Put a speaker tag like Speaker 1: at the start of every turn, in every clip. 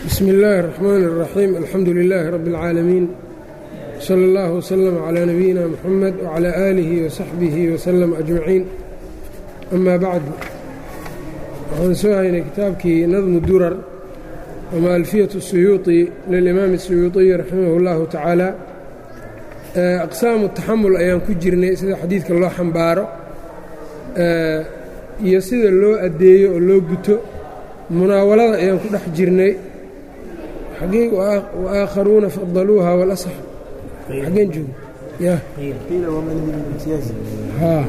Speaker 1: bsmi اllaahi الرaxmaan الraxiim alxamdu lilaahi rabbi اlcaalamiin salى اllah wslm clىa nabiyina mxamed wclى aalihi wasaxbihi wslm ajmaciin ama bacd waxaan soo haynay kitaabkii nadmu durar ama alfiyaة الsuyuuطi lilimaam الsuyuuطiyi raximah اllahu tacaala aqsaamu taxamul ayaan ku jirnay sida xadiidka loo xambaaro iyo sida loo addeeyo oo loo guto munaawalada ayaan ku dhex jirnay xagee waaakharuuna fadaluuha walasax xageen joogo ya haa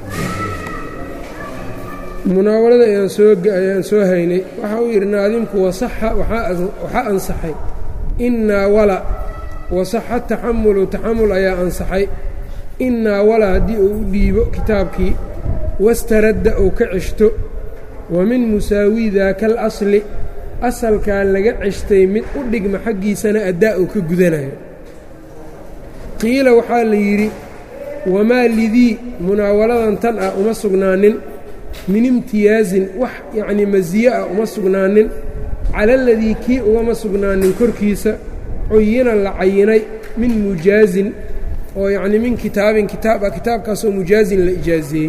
Speaker 1: munaawalada ayaan soo ayaan soo haynay waxa uu yidhi naadimku wasaxa waxaa ansaxay innaa wala wasaxa taxamulu taxamul ayaa ansaxay innaa wala haddii uu u dhiibo kitaabkii wastaradda uu ka ceshto wa min musaawii daaka alasli asalkaa laga ceshtay mid u dhigma xaggiisana addaa uu ka gudanayo qiila waxaa la yidhi wamaa lidii munaawaladan tan ah uma sugnaanin min imtiyaazin wax yacnii masiye ah uma sugnaanin cala aladii kii ugama sugnaanin korkiisa cuyina la cayinay min mujaazin oo yacnii min kitaabin kitaab ah kitaabkaasoo mujaazin la ijaazeeyey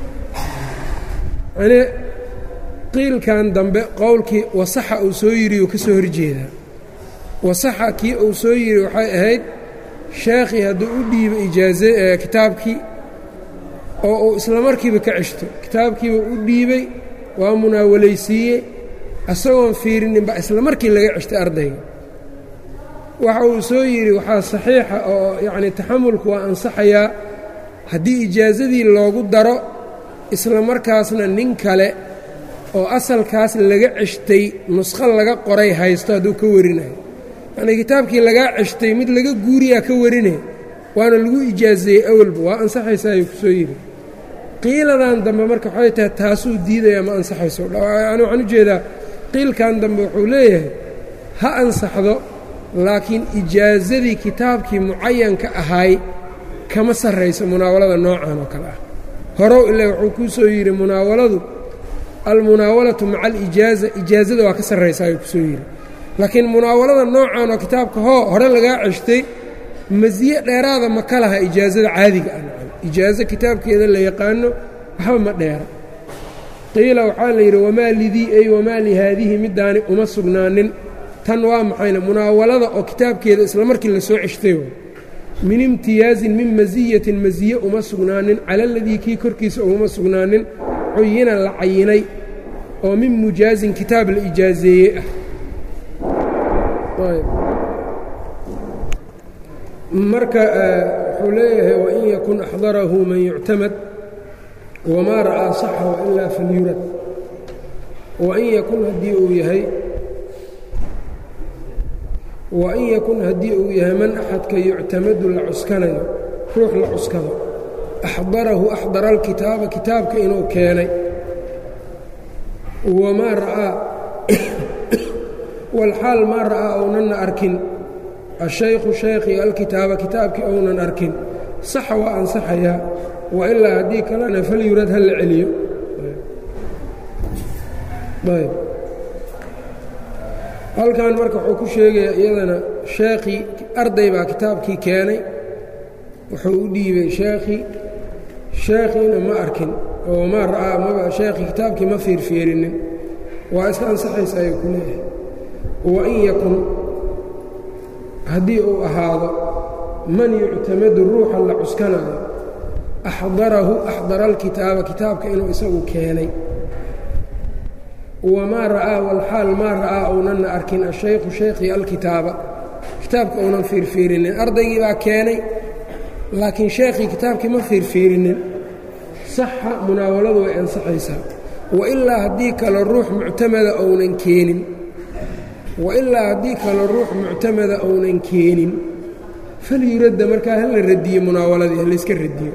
Speaker 1: yani qiilkan dambe qowlkii wasaxa uu soo yidhi uu ka soo horjeedaa wasaxa kii uu soo yidhi waxay ahayd sheekhii hadduu u dhiibo ijaaze kitaabkii oo uu isla markiiba ka ceshto kitaabkiiba u dhiibay waa munaawalaysiiyey isagoon fiirininba isla markii laga ceshtay ardayga waxa uu soo yidhi waxaa saxiixa oo yacnii taxamulku waa ansaxayaa haddii ijaazadii loogu daro isla markaasna nin kale oo asalkaas laga ceshtay nusqo laga qoray haysto hadduu ka warinayo yacnii kitaabkii lagaa ceshtay mid laga guuriyaa ka warinay waana lagu ijaazeeyey awalba waa ansaxaysa ayuu ku soo yidhi qiiladan dambe marka waxay tahay taasuu diidaya ma ansaxayso yani waxaan u jeedaa qiilkan dambe wuxuu leeyahay ha ansaxdo laakiin ijaazadii kitaabkii mucayanka ahaay kama sarrayso munaawalada noocan oo kale ah horow ile wuxuu kuu soo yidhi munaawaladu almunaawalatu maca alijaaza ijaazada waa ka sarraysa ayuu ku soo yidhi laakiin munaawalada noocan oo kitaabka hoo hore lagaa ceshtay masiye dheeraada ma ka laha ijaazada caadiga ah ijaazo kitaabkeeda la yaqaano waxba ma dheera qiila waxaa la yidhi wamaa lidii ay wamaa lihaadihi middaani uma sugnaanin tan waa maxayna munaawalada oo kitaabkeeda isla markii la soo ceshtay min imtiyaazin min masiyatin masiye uma sugnaanin cala aladii kii korkiisa uguma sugnaanin cuyina la cayinay oo min mujaazin kitaab la ijaazeeye ah marka wuxuu leeyahay wain yakun axdarahu man yuctamad wamaa ra'aa saxa wailaa falyurad wain yakun haddii uu yahay wain yakun haddii uu yahay man axadka yuctamadu la cuskanayo ruux la cuskado axdarahu axdara alkitaaba kitaabka inuu keenay wamaa ra'aa walxaal maa ra'aa ownanna arkin ashaykhu shaykhii alkitaaba kitaabkii ounan arkin saxa waa ansaxayaa wa ilaa haddii kalena falyurad ha la celiyo ayb halkan marka wuxuu ku sheegayaa iyadana sheekhii arday baa kitaabkii keenay wuxuu u dhiibay sheekhii sheekhiina ma arkin oo maa ra'aa maba sheekhii kitaabkii ma fiirfiirinin waa iska ansaxaysa ayuu ku leeyahay wain yakun haddii uu ahaado man yuctamadu ruuxa la cuskanayo axdarahu axdara alkitaaba kitaabka inuu isagu keenay wamaa ra'aa walxaal maa ra'aa ownanna arkin ashaykhu shaykhii alkitaaba kitaabka uunan fiirfiirinin ardaygii baa keenay laakiin sheekhii kitaabkii ma fiirfiirinin saxa munaawaladu way ansaxaysaa wailaa haddii kale ruux muctamada ounan keenin wailaa haddii kale ruux muctamada ounan keenin falyuradda markaa hala radiyo munaawaladii halayska radiyo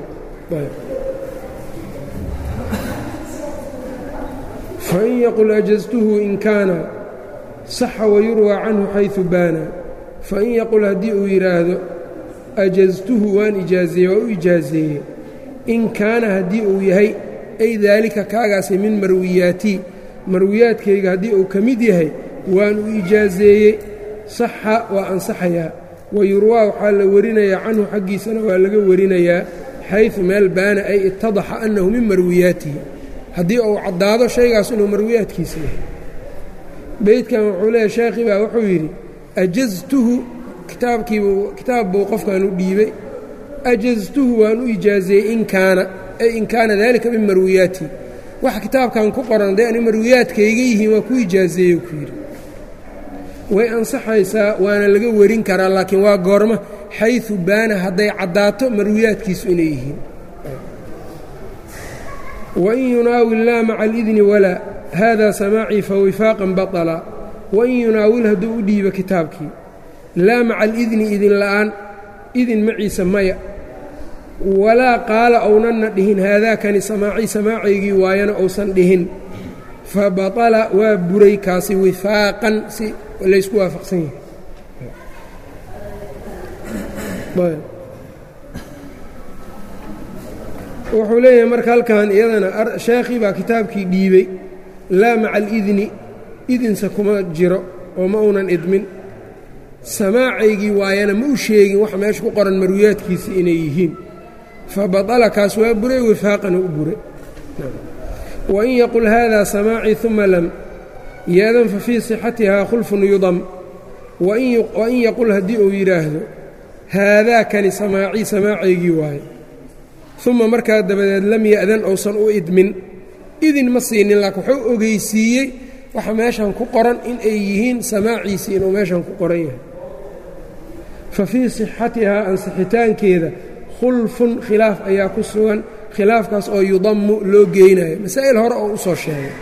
Speaker 1: fain yaqul ajaztuhu in kaana saxa wayurwaa canhu xayثu baana fain yaqul haddii uu yidhaahdo ajaztuhu waan ijaazeeye waa u ijaazeeye in kaana haddii uu yahay ay daalika kaagaasi min marwiyaatii marwiyaadkayga haddii uu ka mid yahay waan u ijaazeeyey saxa waa ansaxayaa wayurwaa waxaa la warinayaa canhu xaggiisana waa laga warinayaa xayثu meel baana ay itadaxa annahu min marwiyaatihi haddii uu caddaado shaygaas inuu marwiyaadkiisa yahay beydkan wuxuu leeyahy sheekhi baa wuxuu yidhi ajaztuhu kitaabkiibu kitaab buu qofkan u dhiibay ajaztuhu waan u ijaazeeyey in kaana ay in kaana dalika min marwiyaatihi wax kitaabkan ku qoran dee ani marwiyaadkayga yihiin waa ku ijaazeeye ku yidhi way ansaxaysaa waana laga warin karaa laakiin waa goorma xayثu baana hadday caddaato marwiyaadkiisu inay yihiin wain yunaawil laa maca alidni walaa hada samaacii fawifaaqan baطla wain yunaawil hadduu u dhiibo kitaabkii laa maca alidni idin la'aan idin maciisa maya walaa qaala ownanna dhihin haadaakani samaacii samaacaygii waayana ousan dhihin fa baطala waa buray kaasi wifaaqan si laysku waafaqsan yahay wuxuu leeyahay marka halkan iyadana sheekhii baa kitaabkii dhiibey laa maca alidni idinsa kuma jiro oo ma uunan idmin samaacaygii waayana ma u sheegin waxa meesha ku qoran marwiyaadkiisii inay yihiin fa baطala kaas waa buray wifaaqana u buray wain yaqul hada samaacii uma lam yeedan fa fii sixatihaa khulfun yudam wain yaqul haddii uu yidhaahdo haadaakani samaacii samaacaygii waaye uma markaa dabadeed lam ya'dan ousan u idmin idin ma siinin laakiin wuxuu ogeysiiyey waxa meeshan ku qoran in ay yihiin samaaciisii inuu meeshan ku qoran yahay fa fii sixatihaa ansixitaankeeda khulfun khilaaf ayaa ku sugan khilaafkaas oo yudammu loo geynayo masaa'il hore oo u soo sheegay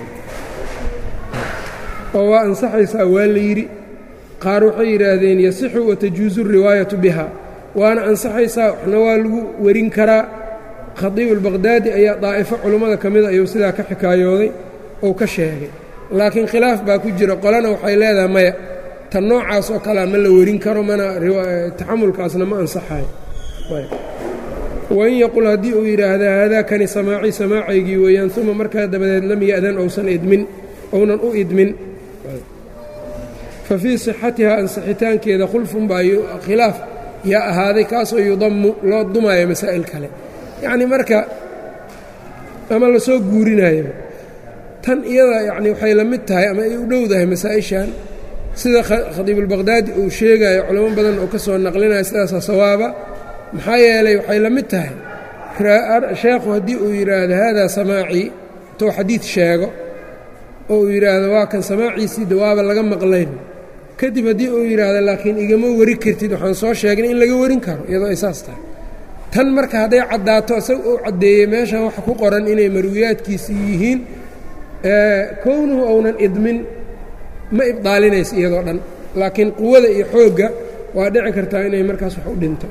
Speaker 1: oo waa ansaxaysaa waa la yidhi qaar waxay yidhaahdeen yasixu watajuusu riwaayatu biha waana ansaxaysaa waxna waa lagu werin karaa khadiibu albaqhdaadi ayaa daa'ifo culummada ka mida ayuu sidaa ka xikaayooday ou ka sheegay laakiin khilaaf baa ku jira qolana waxay leedahay maya tan noocaas oo kalea ma la werin karo mana taxamulkaasna ma ansaxayo wain yaqul haddii uu yidhaahda haadaakani samaacii samaacaygii weeyaan uma markaa dabadeed lam ya'dan ousan idmin ounan u idmin fa fii sixatihaa ansixitaankeeda khulfun baa khilaaf yaa ahaaday kaasoo yudammu loo dumaayo masaa'il kale yacnii marka ama lasoo guurinayo tan iyada yacni waxay la mid tahay ama ay u dhowdahay masaa'ishan sida khadiibulbaqhdaadi uu sheegayo culamo badan oo ka soo naqlinayo sidaasaa sawaaba maxaa yeelay waxay la mid tahay sheekhu haddii uu yidhaahdo haadaa samaacii intuu xadiid sheego oo uu yidhaahdo waa kan samaaciisii dawaaba laga maqlayn kadib haddii uu yidhaahdo laakiin igama wari kartid waxaan soo sheegnay in laga warin karo iyadoo ay saas tahay tan marka hadday caddaato isaga uu caddeeyey meeshan waxa ku qoran inay marwiyaadkiisii yihiin kownuhu ounan idmin ma ibdaalinaysa iyadoo dhan laakiin quwada iyo xoogga waa dhici kartaa inay markaas wax u dhinto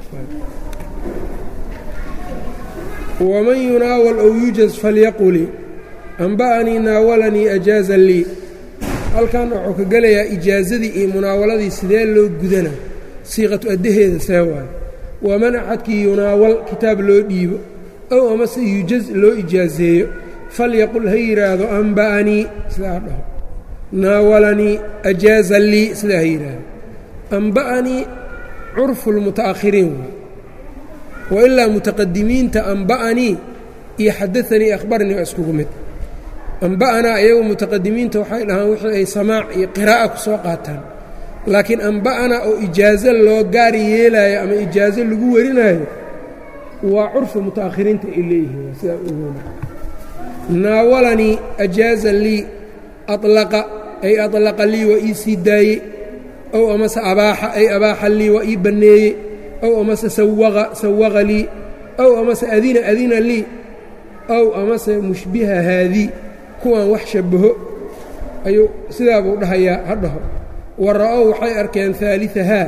Speaker 1: waman yunaawal ow yujaz falyaquli amba'anii naawalanii ajaaza lii halkan wuxuu ka gelayaa ijaazadii iyo munaawaladii sidee loo gudana siiqatu addaheeda see waayo waman axadkii yunaawal kitaab loo dhiibo ow amase yujaz loo ijaazeeyo falyaqul ha yidhaahdo amba'anii sidaa ha dhaho naawalanii ajaaza lii sidaa ha yidhaahdo amba'anii curfu lmuta'akhiriin waay wailaa mutaqadimiinta amba'anii iyo xadaanii akhbaranii waa iskugu mid amba'anaa iyagu mutaqadimiinta waxay dhahaan wixii ay samaac iyo qiraa'a ku soo qaataan laakiin amba'anaa oo ijaazo loo gaari yeelaayo ama ijaazo lagu warinayo waa curfu muta'akhiriinta ay leeyihiin sidaa ugoona naawalanii ajaaza lii alaqa ay alaqa lii waa ii sii daayey ow amase abaaxa ay abaaxa lii waa ii banneeyey ow amase sawaqa sawaqa lii ow amase adina adina lii ow amase mushbiha haadii kuwan wax shabbaho ayuu sidaa buu dhahayaa ha dhaho wa ra'ow waxay arkeen aaliahaa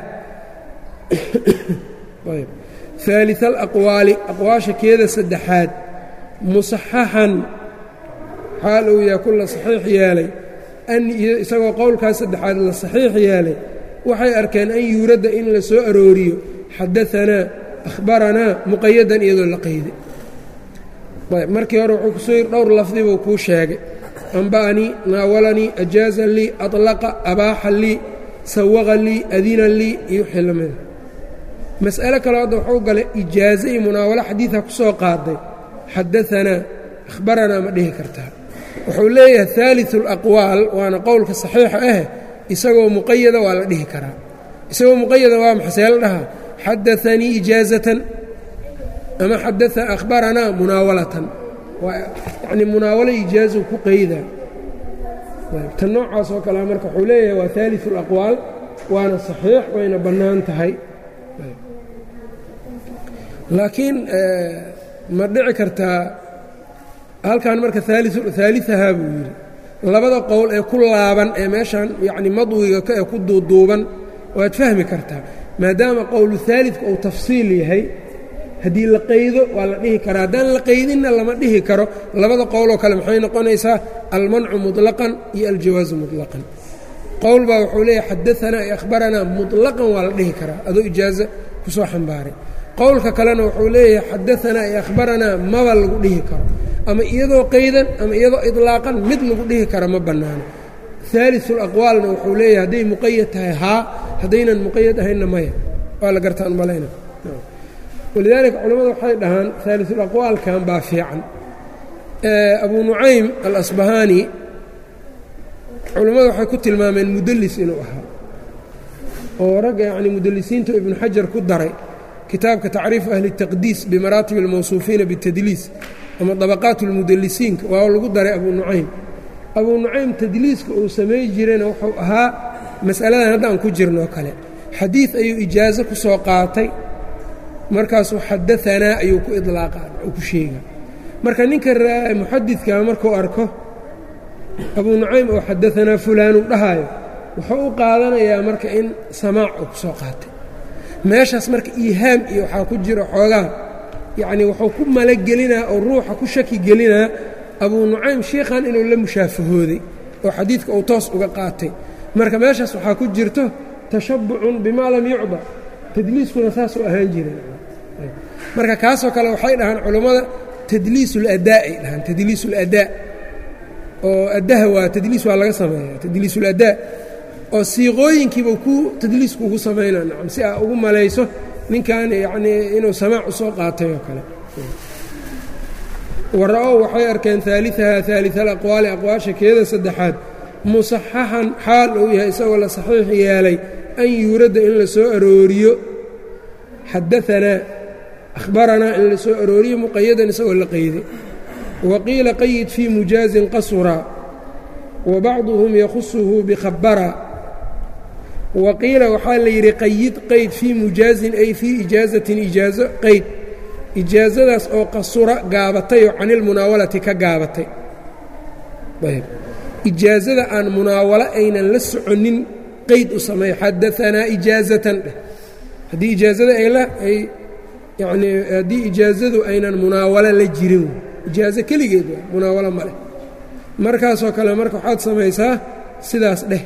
Speaker 1: aalia alaqwaali aqwaasha keeda saddexaad musaxaxan xaal uu yahay ku la saxiix yeelay an isagoo qowlkaas saddexaad la saxiix yeelay waxay arkeen an yuuradda in la soo arooriyo xadaanaa akhbaranaa muqayadan iyadoo la qayday markii hore wuxuu kusoo yidhi dhowr lafdi buu kuu sheegay anba'anii naawalanii ajaaza lii aطlaqa abaaxa lii sawaqa lii adina lii iyo wixii la mida mas'alo kaloo hadda waxuu galay ijaazo iyo munaawalo xadiidha ku soo qaaday xadaanaa akhbaranaa ma dhihi kartaa wuxuu leeyahay haaliثu اlaqwaal waana qowlka saxiixa ah isagoo muqayada waa la dhihi karaa isagoo muqayada waa maxasee la dhahaa xadaanii ijaazatan ama xadaa akhbaranaa munaawalatan yani munaawalo ijaazu ku qayda tan noocaas oo kalea marka wuxuu leeyahay waa haaliثu اlaqwaal waana saxiix wayna bannaan tahay laakiin ma dhici kartaa halkan marka haaliثahaa buu yidhi labada qowl ee ku laaban ee meeshan yani madwiga ee ku duuduuban waad fahmi kartaa maadaama qowlu haalidka uu tafsiil yahay haddii la qaydo waa la dhihi karaa haddaan la qaydinna lama dhihi karo labada qowloo kale maxay noqonaysaa almancu muطlaqan iyo aljawaazu muطlaqan qowl baa wuxuu leeyahy xadaanaa iyo akhbaranaa muطlaqan waa la dhihi karaa adoo ijaazo ku soo xambaaray qowlka kalena wuxuu leeyahay xadaanaa iyo akhbaranaa maba lagu dhihi karo ama iyadoo qaydan ama iyadoo iطlaaqan mid lagu dhihi kara ma bannaano haaliثu اlaqwaalna wuxuu leeyahay hadday muqayad tahay haa haddaynan muqayad ahaynna maya waa la gartaan malayna walidaalika culimmadu waxay dhahaan haaliثulaqwaalkan baa fiican abu nucaym alasbahaani culimmadu waxay ku tilmaameen mudallis inuu ahaa oo ragga yacni mudallisiinta ibnu xajar ku daray kitaabka tacriifu ahli الtaqdiis bimaraatib اlmawsuufiina bاtadliis ama dabaqaat اlmudallisiinka waa lagu daray abu nucaym abu nucaym tadliiska uu samay jirayna wuxuu ahaa mas'aladan hadda aan ku jirnoo kale xadiid ayuu ijaazo ku soo qaatay markaasuu xadaanaa ayuu ku idlaaqa uu ku sheega marka ninka muxadidka markuu arko abuu nucaym oo xadaanaa fulaanu dhahaayo wuxuu u qaadanayaa marka in samaac uu ku soo qaatay meeshaas marka iihaam iyo waxaa ku jiro xoogaa yacnii wuxuu ku malagelinaa oo ruuxa ku shaki gelinaa abuu nucaym shiikhan inuu la mushaafahooday oo xadiidka uu toos uga qaatay marka meeshaas waxaa ku jirto tashabbucun bimaa lam yucda tadliiskuna saasuu ahaan jiray marka kaasoo kale waxay dhahaan culammada tadliis اladaa ay dhahaan tadliis اladaa oo addaha waa tadliis waa laga sameeya tadliis اladaa oo siiqooyinkiiba ku tadliisku ugu samaynaa nacam si aa ugu malayso ninkan yacnii inuu samaac u soo qaatay oo kale wara-ow waxay arkeen haaliثaha haaliث alaqwaali aqwaasha keeda saddexaad musaxaxan xaal uu yahay isagoo la saxiix yeelay an yuuradda in la soo arooriyo xadaanaa ahbaranaa in la soo arooriyo muqayadan isagoo la qayday wa qiila qayid fii mujaazin qasura wa bacduhum yakhusuhu bikhabara wa qiila waxaa la yidhi qayid qayd fii mujaazin ay fii ijaazatin ijaazo qayd ijaazadaas oo qasura gaabatay oo canilmunaawalati ka gaabatay ayb ijaazada aan munaawalo aynan la soconin qayd u sameeyo xadaanaa ijaazatan dheh haddii ijaazada ay yanii haddii ijaazadu aynan munaawalo la jirin ijaazo keligeed waa munaawalo ma leh markaasoo kale marka waxaad samaysaa sidaas dheh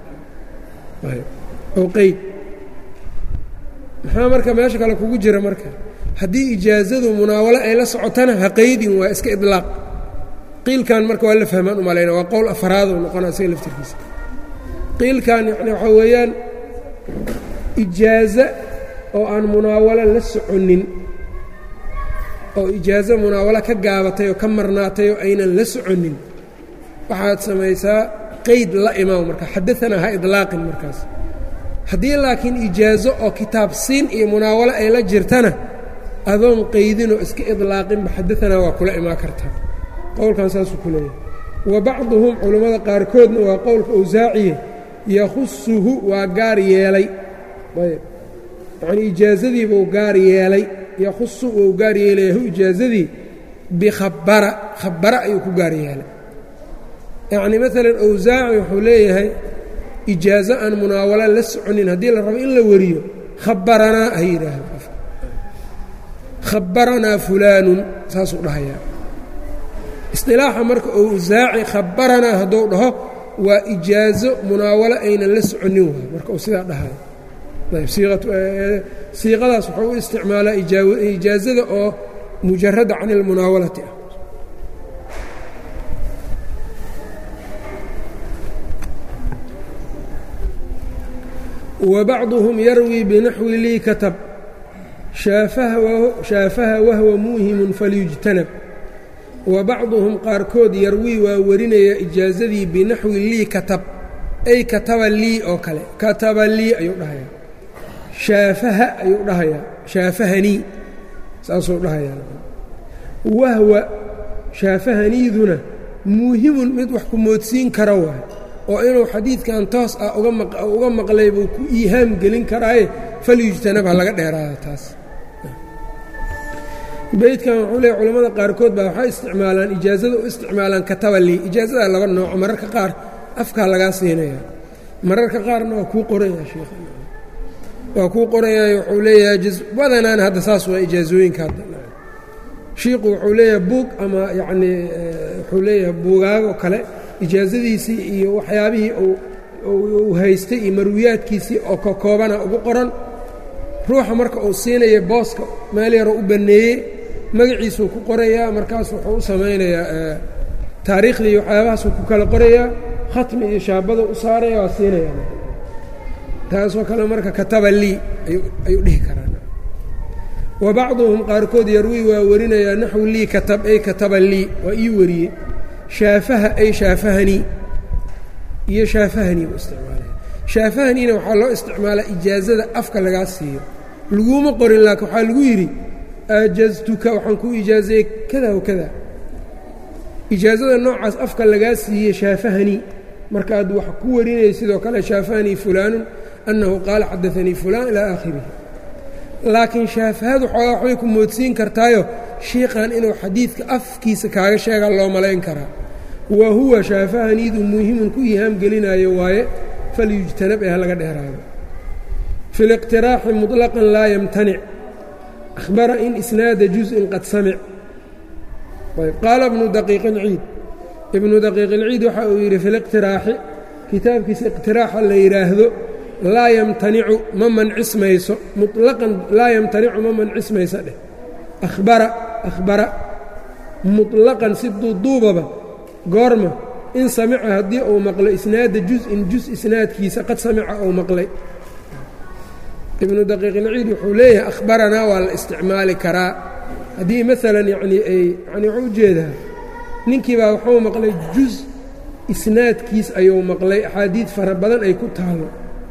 Speaker 1: oo qayd maxaa marka meesha kale kugu jira marka haddii ijaazadu munaawalo ay la socotana ha qaydin waa iska idlaaq qiilkan marka waa la fahmaan umalayna waa qowl afaraaduu noqona isaga laftirkiisa qiilkan yani waxaa weeyaan ijaazo oo aan munaawalo la soconin oo ijaazo munaawalo ka gaabatay oo ka marnaatay oo aynan la soconin waxaad samaysaa qayd la imaam marka xadaanaa ha idlaaqin markaas haddii laakiin ijaazo oo kitaab siin iyo munaawalo ay la jirtana adoon qaydinoo iska idlaaqinba xadaanaa waa kula imaan kartaa qowlkan saasuu ku leeyahay wa bacduhum culammada qaarkoodna waa qowlka awsaaciye yakhusuhu waa gaar yeelay ayb yacnii ijaazadiibuu gaar yeelay yakhusu wuu gaar yeelayahu ijaazadii bikhabara khabara ayuu ku gaar yeelay yacnii maalan awsaaci wuxuu leeyahay ijaazo aan munaawalo la soconin haddii la rabo in la wariyo khabaranaa ha yidhaahdo qofka khabaranaa fulaanun saasuu dhahayaa isطilaaxa marka awsaaci khabaranaa hadduu dhaho waa ijaazo munaawalo aynan la soconin waay marka uu sidaa dhahayo ayb siiqadaas wuxuu u isticmaalaa ijaazada oo mujarada can اlmunaawalati ah wa bacduhum yarwii binaxwi lii katab shaafaha wahwa muuhimun falyujtanab wa bacduhum qaarkood yarwii waa warinaya ijaazadii binaxwi lii katab ay kataba lii oo kale kataba lii ayuu dhahayaa shaafaha ayuu dhahayaa shaafahanii saasuu dhahayaa wahwa shaafahaniiduna muuhimun mid wax ku moodsiin kara waay oo inuu xadiidkan toos ah uga maqlay buu ku iihaam gelin karaaye falyujtanab ha laga dheeraada taas beydkan wuxuu leeya culamada qaarkood baa waxay isticmaalaan ijaazada u isticmaalaan kataba lii ijaazada laba nooco mararka qaar afkaa lagaa siinaya mararka qaarna waa kuu qoraya sheekh waa kuu qorayaay wuxuu leeyahay badanaan hadda saas waa ijaazooyinka hadda shiiku wuxuu leeyahay buug ama yacnii wuxuu leeyahay buugaago kale ijaazadiisii iyo waxyaabihii uu haystay iyo marwiyaadkiisii oo ka koobana ugu qoran ruuxa marka uu siinaya booska meel yaroo u banneeyey magaciisuu ku qorayaa markaas wuxuu u samaynayaa taariikhdii waxyaabahaasuu ku kala qorayaa khatmi iyo shaabada u saaraya waa siinaya taasoo kale marka kataba lii ayuu dhihi karaa wa bacduhum qaarkood yarwii waa warinayaa naxwu lii katab ay kataba lii waa ii wariyey shaafaha ay shaafahanii iyo shaafahanii buu isticmaalaya shaafahaniina waxaa loo isticmaalaa ijaazada afka lagaa siiyo laguma qorin laakiin waxaa lagu yidhi aajaztuka waxaan kuu ijaazayey kada wa kada ijaazada noocaas afka lagaa siiyey shaafahanii markaad wax ku warinayay sidoo kale shaafahanii fulaanun annahu qaala xadaanii fulaan ilaa aakhirihi laakiin shaafahadu xoogaa waxbay ku moodsiin kartaayo shiiqan inuu xadiidka afkiisa kaaga sheegaa loo malayn karaa wa huwa shaafahaniidu muhimun ku ihaam gelinaayo waaye falyujtanab ee ha laga dheeraado fi liqtiraaxi muطlaqan laa yamtanic ahbara in isnaada juzءin qad samic qaala ibnu daqiiq اlciid ibnu daqiiq ilciid waxa uu yidhi fi liqtiraaxi kitaabkiisa iqtiraaxa la yidhaahdo laa yamtanicu ma mancismayso mulaqan laa yamtanicu ma mancismayso dheh ahbara ahbara muطlaqan si duuduubaba goorma in samica haddii uu maqlo isnaada juz-in juz isnaadkiisa qad samica uu maqlay ibnu daqiiq ilciid wuxuu leeyahay akhbaranaa waa la isticmaali karaa haddii maalan yanii ay yani wuxuu ujeedaa ninkii baa wuxuu maqlay juz isnaadkiis ayuu maqlay axaadiid fara badan ay ku taalo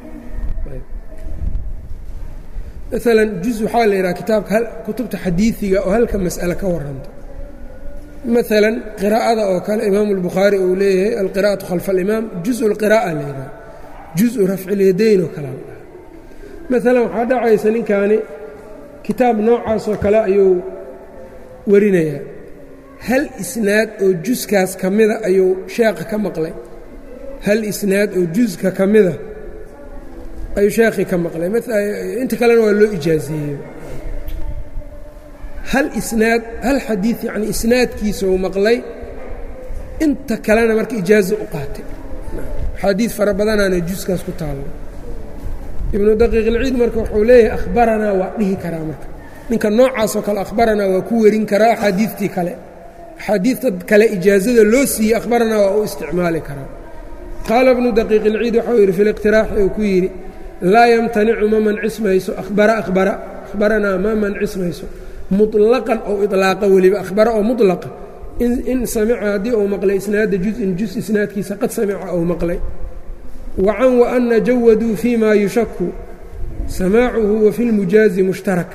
Speaker 1: maalan juz waxaa la yidhaha kitaabka kutubta xadiidiga oo halka mas'ale ka warranto maalan qiraa'ada oo kale imaamu اlbukhaari uu leeyahay alqira'atu khalfa alimaam juزu اlqiraa'a la yidhaha juزu rafcilyadayn oo kale la maalan waxaa dhacaysa ninkaani kitaab noocaasoo kale ayuu warinayaa hal isnaad oo juskaas ka mida ayuu sheekha ka maqlay hal isnaad oo juska ka mida ayuu sheekhii ka maqlay inta kalena waa loo ijaazeeyey hal isnaad hal xadiid yacni isnaadkiisa uu maqlay inta kalena marka ijaazo u qaatay xaadiid fara badanaana juskaas ku taalla ibnu daqiiq ilciid marka wuxuu leeyahay akhbaranaa waa dhihi karaa marka ninka noocaasoo kale akhbaranaa waa ku werin karaa axaadiidtii kale axaadiidta kale ijaazada loo siiyey akhbaranaa waa u isticmaali karaa qaala ibnu daqiiq ilciid waxau yidhi fi liqtiraaxi uu ku yidhi laa yamtanicu ma mancismayso ahbara ahbara akhbaranaa ma mancismayso muطlaqan oo iطlaaqa weliba akhbara oo muطlaqa in samica haddii uu maqlay isnaada juz-in juz isnaadkiisa qad samica ou maqlay wacan waana jawaduu fi ma yushaku samaacuhu wa fi lmujaazi mushtarak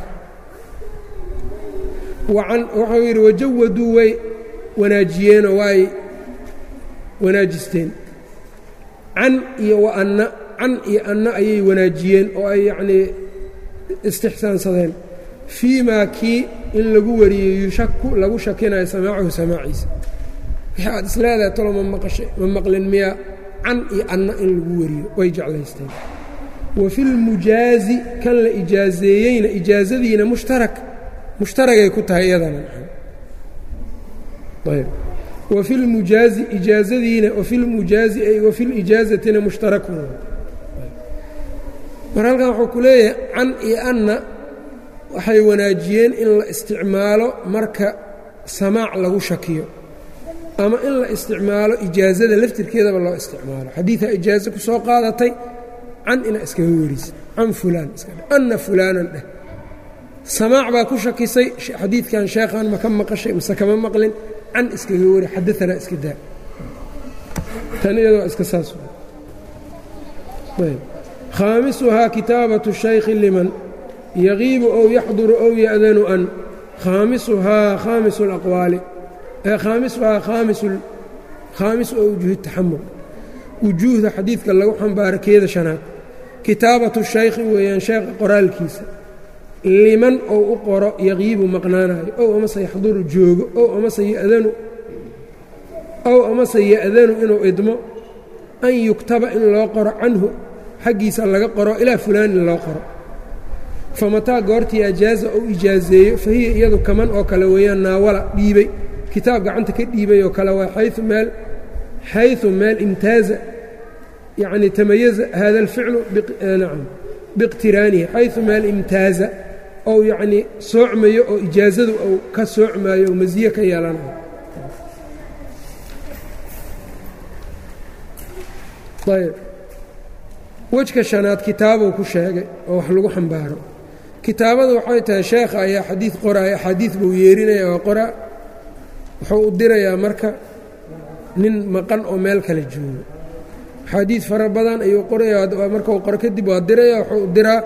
Speaker 1: wacan waxau yidhi wajawaduu way wanaajiyeenoo waay wanaajisteen can iyo waanna can iyo anna ayay wanaajiyeen oo ay yacnii istixsaansadeen fii maa kii in lagu wariyey yushaku lagu shakinayo samaacahu samaaciisa wixii aad isleedahay talo ma maqashay ma maqlin miyaa can iyo anna in lagu wariyo way jeclaysteen wa fi lmujaazi kan la ijaazeeyeyna ijaazadiina mushtarak mushtaragay ku tahay iyadana ayb wa fi lmujaazi ijaazadiina wa fi lmujaazi ay wa fi lijaazatina mushtarakun mar halkan wuxuu ku leeyahay can iyo anna waxay wanaajiyeen in la isticmaalo marka samaac lagu shakiyo ama in la isticmaalo ijaazada laftirkeedaba loo isticmaalo xadiidaa ijaazo ku soo qaadatay can ina iskaga werisa can fulaan iska dheh anna fulaanan dheh samaac baa ku shakisay xadiidkan sheekhan ma ka maqashay mise kama maqlin can iskaga weri xadaanaa iska daa tan iyadoo iska saas khaamisuhaa kitaabatu shaykhi liman yagiibu ow yaxduru ow ya'danu an khaamisuhaa khaamisu alaqwaali khaamisuhaa khaamisu oo wujuuhi taxamul wujuuhda xadiidka lagu xambaaro keeda shanaad kitaabatu shaykhi weeyaan sheekha qoraalkiisa liman ou u qoro yaqiibu maqnaanayo ow amase yaxduru joogo ow amase yadanu ow amase ya'danu inuu idmo an yuktaba in loo qoro canhu xaggiisa laga qoro ilaa fulaanin loo qoro famataa goortii ajaaza ou ijaazeeyo fa hiya iyadu kaman oo kale weeyaan naawala dhiibay kitaab gacanta ka dhiibay oo kale waa xayu meel xayu meel imtaaza yacni tamayaza hada alficlu nacam biiqtiraanihi xayu meel imtaaza ou yacnii soocmayo oo ijaazadu ou ka soocmaayo oo masiye ka yeelanayo ayb wejka shanaad kitaabuu ku sheegay oo wax lagu xambaaro kitaabada waxay tahay sheekha ayaa xadiid qoraaya axaadiid buu yeerinaya waa qoraa wuxuu u dirayaa marka nin maqan oo meel kale joogo axaadiid fara badan ayuu qorayaa markau qoro kadib waa diraya wuxuu u diraa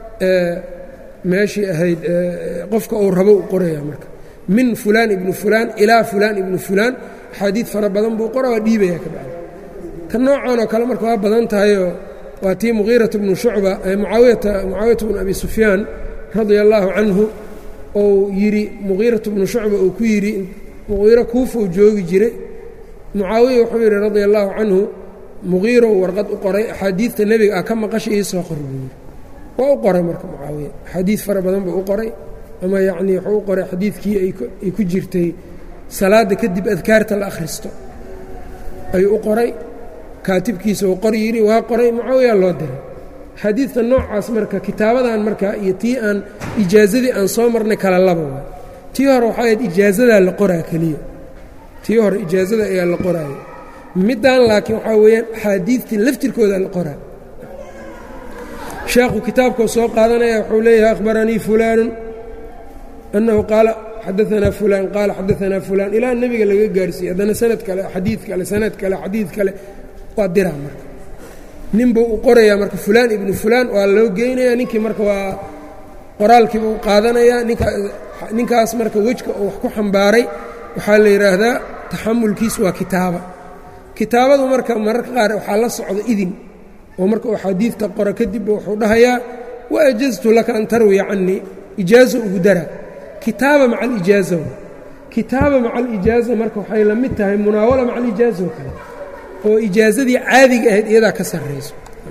Speaker 1: meeshii ahayd qofka uu rabo u qoraya marka min fulaan ibnu fulaan ilaa fulaan ibnu fulaan axaadiid fara badan buu qora waa dhiibaya ka bacdi ta noocan oo kale marka waa badan tahayoo waa tii muqiirata bnu shucba mucaawiyata mucaawiyata bnu abi sufyaan radia allaahu canhu ou yidhi muqiiratu bnu shucba uu ku yidhi muqiiro kuufou joogi jiray mucaawiya wuxuu yidhi radia allaahu canhu muqiirow warqad u qoray axaadiidta nebiga ah ka maqasha ii soo qor buu yidhi waa u qoray marka mucaawiya axaadiid fara badan buu u qoray ama yacnii wuxuu u qoray xadiidkii ay ku jirtay salaadda kadib adkaarta la akhristo ayuu u qoray kaatibkiisa uu qor yidhi waa qoray mucaawiya loo diray xadiidta noocaas marka kitaabadan marka iyo tii aan ijaazadii aan soo marnay kala laba waay tii hore waxay ahayd ijaazadaa la qoraa keliya tii hore ijaazada ayaa la qoraaya middan laakiin waxaa weeyaan axaadiidtii laftirkooda la qoraa sheekhu kitaabkuu soo qaadanaya wuxuu leeyahay akhbaranii fulaanu annahu qaala xadaanaa fulaan qaala xadaanaa fulaan ilaa nebiga laga gaarsiiyey haddana sanad kale xadiid kale sanad kale xadiid kale waa diraa marka nin buu u qorayaa marka fulaan ibnu fulaan waa loo geynayaa ninkii marka waa qoraalkiiba u qaadanayaa ninkaas marka wejka uu wax ku xambaaray waxaa la yidhaahdaa taxamulkiis waa kitaaba kitaabadu marka mararka qaar waxaa la socda idin oo marka uu xadiidta qoro kadib wuxuu dhahayaa wa ajaztu laka an tarwiya canii ijaazo ugu dara kitaaba maca alijaaza kitaaba maca alijaaza marka waxay la mid tahay munaawala maca alijaaza oo kale oo ijaazadii caadiga ahayd iyadaa ka sarrayso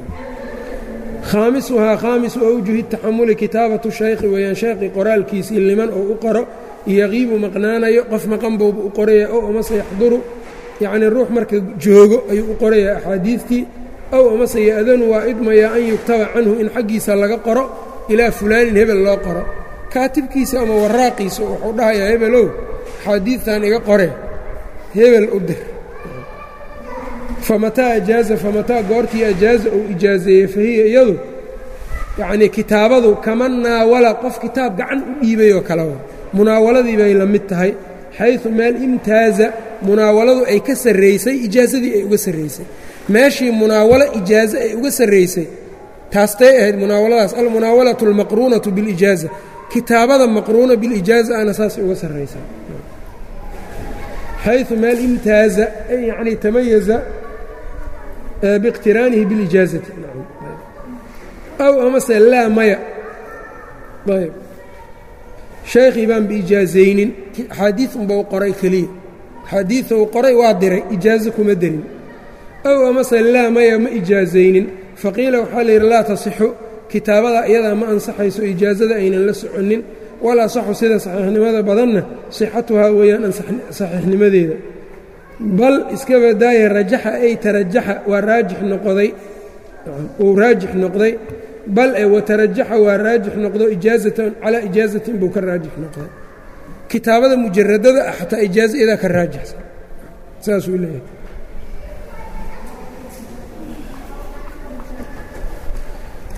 Speaker 1: khaamisuhaa khaamisu awjuhi taxamuli kitaabatu shaykhi weeyaan sheekhi qoraalkiisii liman oo u qoro yaqiibu maqnaanayo qof maqan bouba u qoraya ow amase yaxduru yacnii ruux marka joogo ayuu u qorayaa axaadiidtii ow amase ya-danu waa idmayaa an yugtaba canhu in xaggiisa laga qoro ilaa fulaanin hebel loo qoro kaatibkiisa ama waraaqiisa wuxuu dhahayaa hebelow axaadiidtan iga qore hebel u dir famataa ajaaza famataa goortii ajaaza uu ijaazeeyey fahiya iyadu yacnii kitaabadu kama naawala qof kitaab gacan u dhiibay oo kale wa munaawaladii bay la mid tahay xaysu meel imtaaza munaawaladu ay ka sarraysay ijaazadii ay uga sarraysay meeshii munaawalo ijaazo ay uga sarraysay taastay ahayd munaawaladaas almunaawalatu almaqruunatu biاlijaaza kitaabada maqruuna bilijaaza ana saasay uga sarraysaa xayثu meel imtaaza yacnii tamayaza biاqtiraanihi biاlijaazati aw amase laa maya ayb shaykhii baan biijaazaynin axaadiid unba u qoray keliya axaadiida uu qoray waa diray ijaazo kuma derin ow amase laa maya ma ijaazaynin faqiila waxaa la yidhi laa tasixu kitaabada iyadaa ma ansaxayso ijaazada aynan la soconin walaa saxu sida saxiixnimada badanna sixatuhaa weeyaan saxiixnimadeeda bal iska badaaya rajaxa ay tarajaxa waa raajix noqday uu raajix noqday bal e watarajaxa waa raajix noqdo ijaazatan calaa ijaazatin buu ka raajix noqday kitaabada mujaradada ah xataa ijaaza iyadaa ka raajixsan saasuu leeyahay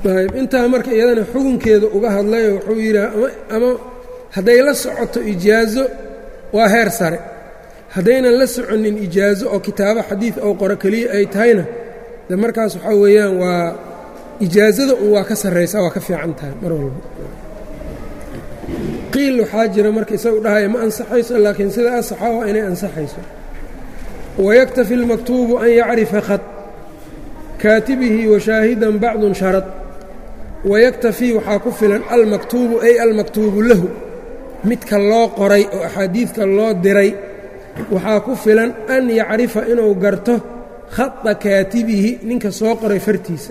Speaker 1: ayb intaa marka iyadana xukunkeeda uga hadlayo wuxuu yidhaha ama hadday la socoto ijaazo waa heer sare haddaynan la soconin ijaazo oo kitaabo xadiid oo qoro keliya ay tahayna de markaas waxaa weeyaan waa ijaazada un waa ka sarraysaa waa ka fiican tahay mar walba qiil waxaa jira marka isagu dhahaya ma ansaxayso laakiin sida asaxa waa inay ansaxayso wayaktafi اlmaktuubu an yacrifa khad kaatibihi washaahidan bacdun sharad wayaktafii waxaa ku filan almaktuubu ay almaktuubu lahu midka loo qoray oo axaadiidka loo diray waxaa ku filan an yacrifa inuu garto khada kaatibihi ninka soo qoray fartiisa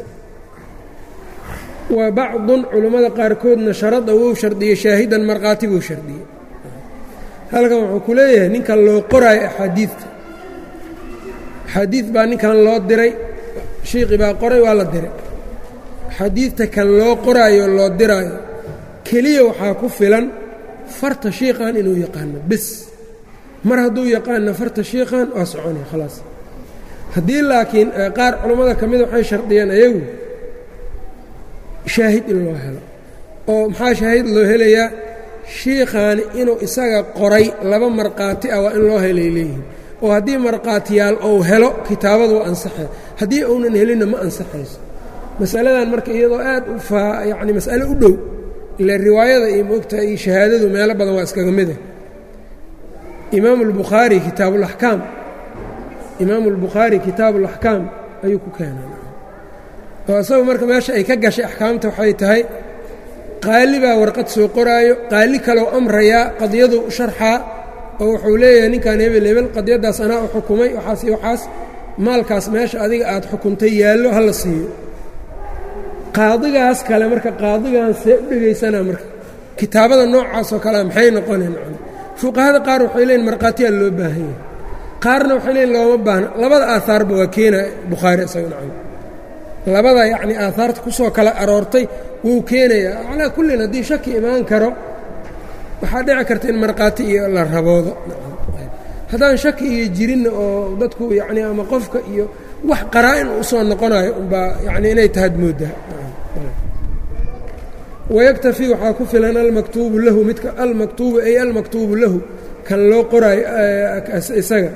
Speaker 1: wa bacdun culammada qaarkoodna sharada wou shardiyey shaahidan markhaati buu shardiyey halkan wuxuu ku leeyahay ninkan loo qoraayo axaadiidta axaadiid baa ninkan loo diray shiiqi baa qoray waa la diray xadiidta kan loo qoraayo loo diraayo keliya waxaa ku filan farta shiiqan inuu yaqaano bis mar hadduu yaqaano farta shiiqan waa soconay khalaas haddii laakiin qaar culammada ka mida waxay shardiyeen ayagu shaahid in loo helo oo maxaa shaahid loo helayaa shiikhaani inuu isaga qoray laba markhaati ah waa in loo helay leeyihin oo haddii markhaatiyaal ou helo kitaabadu waa ansaxay haddii uunan helinna ma ansaxayso masaladan marka iyadoo aad u faa yacni mas'ale u dhow ila riwaayada iyo moogtaha iyo shahaadadu meelo badan waa iskaga mida imaamu albukhaari kitaabulaxkaam imaamu albukhaari kitaabuulaxkaam ayuu ku keenay oo isagu marka meesha ay ka gashay axkaamta waxay tahay qaali baa warqad soo qoraayo qaali kaloo amrayaa qadiyadu u sharxaa oo wuxuu leeyahay ninkan hebel hebel qadiyaddaas anaa u xukumay waxaas iyo waxaas maalkaas meesha adiga aad xukuntay yaallo ha la siiyo qaadigaas kale marka qaadigan see u dhegaysanaa marka kitaabada noocaasoo kalea maxay noqoneen fuqahada qaar waxay leeyiin markhaatiyaa loo baahan yahay qaarna waxay leeyiin looma baahna labada aahaarba waa keena bukhaari isaga nacam labada yacnii aahaarta ku soo kala aroortay wuu keenayaa calaa kullin haddii shaki imaan karo waxaa dhici karta in markhaati iyo la raboodo haddaan shaki iyo jirinna oo dadku yacni ama qofka iyo wax qaraa-in usoo noqonayo umbaa yacni inay tahaad mooddaa wayaktafi waxaa ku filan almaktuubu lahu midka almaktuubu ay almaktuubu lahu kan loo qoraayo isaga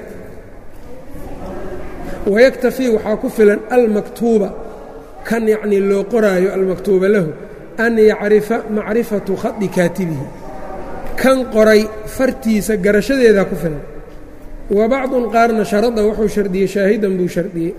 Speaker 1: wayaktafii waxaa ku filan almaktuuba kan yacnii loo qoraayo almaktuuba lahu an yacrifa macrifatu khadi kaatibihi kan qoray fartiisa garashadeedaa ku filan wa bacdun qaarna sharada wuxuu shardiyey shaahidan buu shardiyey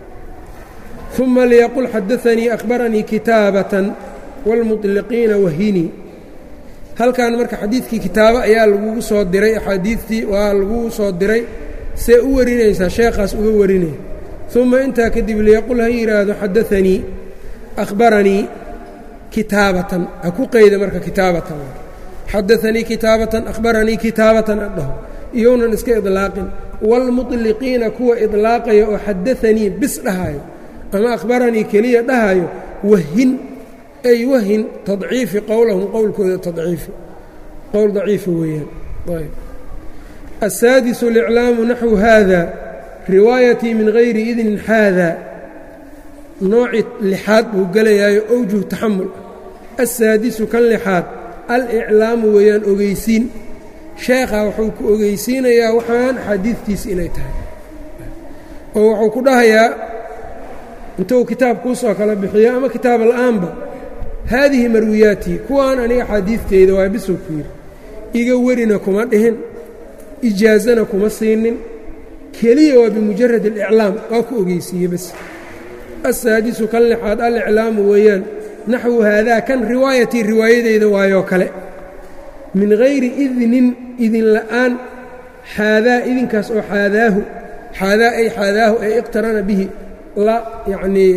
Speaker 1: uma liyaqul xadaanii akhbaranii kitaabatan wاlmuطliqiina wahinii halkan marka xadiidkii kitaabo ayaa lagugu soo diray axaadiidtii waa lagugu soo diray see u warinaysaa sheekhaas uga warinaya uma intaa kadib liyaqul ha yidhaahdo xadaanii akhbaranii kitaabatan ha ku qeyda marka kitaabatan xadaanii kitaabatan akhbaranii kitaabatan adhaho iyounan iska idlaaqin wاlmuطliqiina kuwa idlaaqaya oo xadaanii bis dhahayo ama akhbaranii keliya dhahayo wahin ay wahin tadciifi qowlahum qowlkooda tadciifi qowl daciifa weeyaan ayb aلsaadisu اliclaamu naxwu haada riwaayatii min gayri idnin haada nooci lixaad buu gelayaayo owjuh taxamul aلsaadisu kan lixaad aliclaamu weeyaan ogeysiin sheekha wuxuu ku ogeysiinayaa waxaan axaadiidtiisi inay tahay oo wuxuu ku dhahayaa intuu kitaab kuusoo kala bixiyo ama kitaab la'aanba haadihi marwiyaatii kuwaan aniga axaadiidteyda waa bisuu ku yidhi iga werina kuma dhihin ijaazana kuma siinin keliya waa bimujarad اliclaam waa ku ogeysiiye bas asaadisu kan lixaad aliclaamu weeyaan naxwu haadaa kan riwaayatii riwaayadeyda waayoo kale min hayri idnin idin la'aan xaadaa idinkaas oo xaadaahu xaadaa ay xaadaahu ay iqtarana bihi la yacnii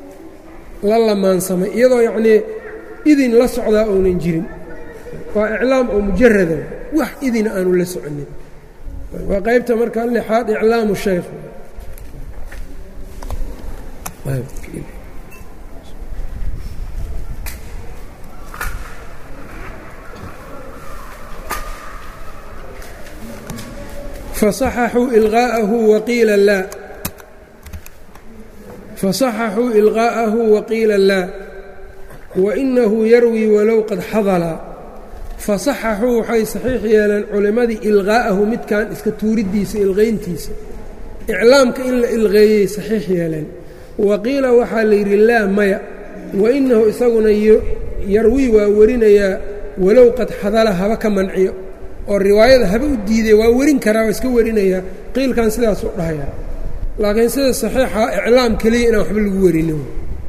Speaker 1: la lamaansamay iyadoo yacnii idin la socdaa ounan jirin waa iclaam oo mujarada wax idina aanu la soconin waa qaybta marka lixaad iclaamu shaykh fasaxaxuu ilqaa'ahu waqiila laa fasaxaxuu ilqaa'ahu waqiila laa wainahu yarwii walow qad xadala fasaxaxuu waxay saxiix yeeleen culimmadii ilqaa'ahu midkan iska tuuriddiisa ilqayntiisa iclaamka in la ilqeeyey saxiix yeeleen wa qiila waxaa la yidhi laa maya wainahu isaguna yarwii waa warinayaa walow qad xadala haba ka manciyo oo riwaayada haba u diiday waa werin karaa waa iska warinayaa qiilkan sidaasuu dhahayaa laakiin sida saxiixa iclaam keliya inaan waxba lagu warinin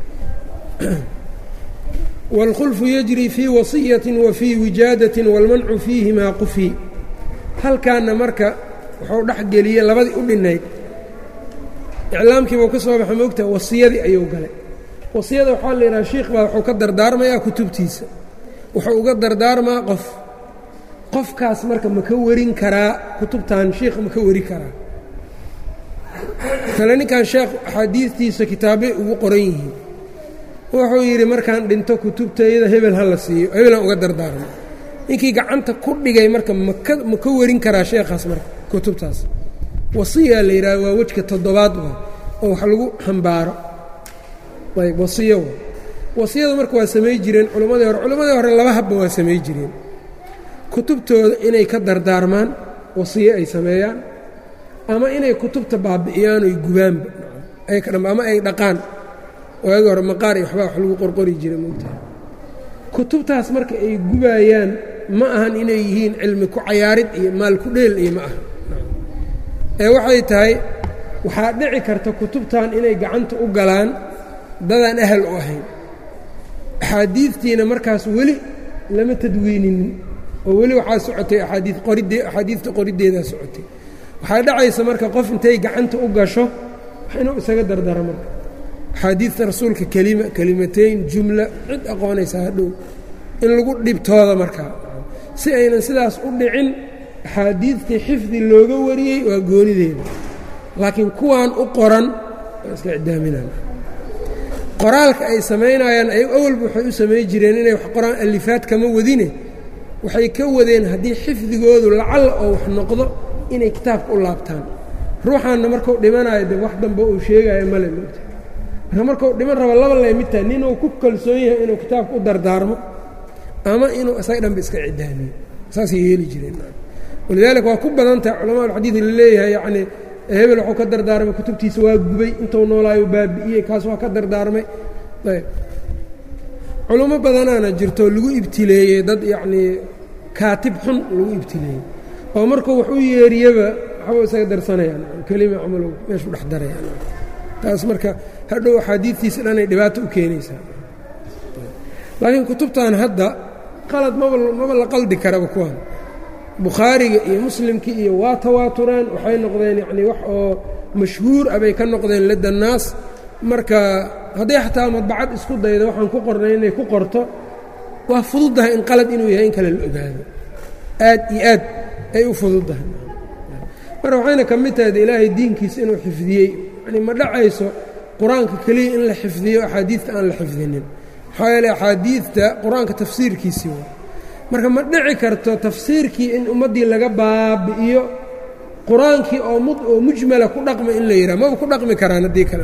Speaker 1: wاlkhulfu yajri fii wasiyatin wa fii wijaadatin wاlmancu fiihimaa qufi halkaana marka wuxuu dhex geliyey labadii u dhinnayd iclaamkiibuu ka soo baxa moogtaha wasiyadii ayuu galay wasiyada waxaa la yidhaha shiikh baa wuxuu ka dardaarmayaa kutubtiisa wuxuu uga dardaarmaa qof qofkaas marka ma ka warin karaa kutubtan shiikh ma ka wari karaa kale ninkan sheekh axaadiistiisa kitaabbay ugu qoran yihiin wuxuu yidhi markaan dhinto kutubtayda hebel ha la siiyo hebelaan uga dardaarmo ninkii gacanta ku dhigay marka maka ma ka warin karaa sheekhaas marka kutubtaas wasiyaa la yidhaha waa wejka toddobaad wa oo wax lagu xambaaro ayb wasiyo wa wasiyada marka waa samay jireen culammadii hore culammadii hore laba habba waa samay jireen kutubtooda inay ka dardaarmaan wasiyo ay sameeyaan ama inay kutubta baabi'iyaan oy gubaanba ama ay dhaqaan waagi hore maqaar iyo waxbaa wax lagu qorqori jiray moogtaha kutubtaas marka ay gubaayaan ma ahan inay yihiin cilmi ku cayaarid iyo maal ku dheel iyo ma aha ee waxay tahay waxaa dhici karta kutubtan inay gacanta u galaan dadaan ahal u ahayn axaadiidtiina markaas weli lama tadwiininin oo weli waxaa socotay aaadii qoridee axaadiidta qoriddeedaa socotay waxaa dhacaysa marka qof intay gacanta u gasho inuu isaga dardaro marka axaadiidta rasuulka kelima kelimatayn jumla cid aqoonaysa hadhow in lagu dhibtooda markaa si aynan sidaas u dhicin axaadiidtii xifdi looga wariyey waa goonideeda laakiin kuwaan u qoran waa iska cidaaminaan qoraalka ay samaynayaan ay awalba waxay u samay jireen inay wax qoraan alifaad kama wadine waxay ka wadeen haddii xifdigoodu lacalla oo wax noqdo inay kitaabka u laabtaan ruuxaanna markuu dhimanayo de wax dambe uu sheegayo male moogta marka markuu dhiman rabo laba lay mid tahay ninuu ku kalsoon yahay inuu kitaabka u dardaarmo ama inuu isaga dhanba iska cidaamiyo saasay yeeli jireen walidaalika waa ku badan tahay culamaa alxadiid la leeyahay yacnii hebel wuxuu ka dardaarmay kutubtiisa waa gubay intuu noolaayo baabi'iyey kaas waa ka dardaarmay ayb culummo badanaana jirto lagu ibtileeyey dad yacnii kaatib xun lagu ibtileeyey oo markuu wax u yeeriyaba waxba isaga darsanayaan kelima camalow meeshuu dhex darayaan taas marka hadhow axaadiidtiisa dhanay dhibaato u keenaysaa laakiin kutubtan hadda qalad maba maba la qaldi karaba kuwan bukhaariga iyo muslimkii iyo waa tawaatureen waxay noqdeen yacnii wax oo mashhuur ah bay ka noqdeen ladda naas marka hadday xataa madbacad isku dayda waxaan ku qornay inay ku qorto waa fududdahay in qalad inuu yahay in kale la ogaado aad iyo aad ay u fududdahay marka waxayna ka mid tahay de ilaahay diinkiisa inuu xifdiyey yacnii ma dhacayso qur-aanka keliya in la xifdiyo axaadiidta aan la xifdinin maxaa yeele axaadiidta qur-aanka tafsiirkiisii waa marka ma dhici karto tafsiirkii in ummaddii laga baabi'iyo qur-aankii oo oo mujmala ku dhaqma in la yidhaha maba ku dhaqmi karaan haddii kale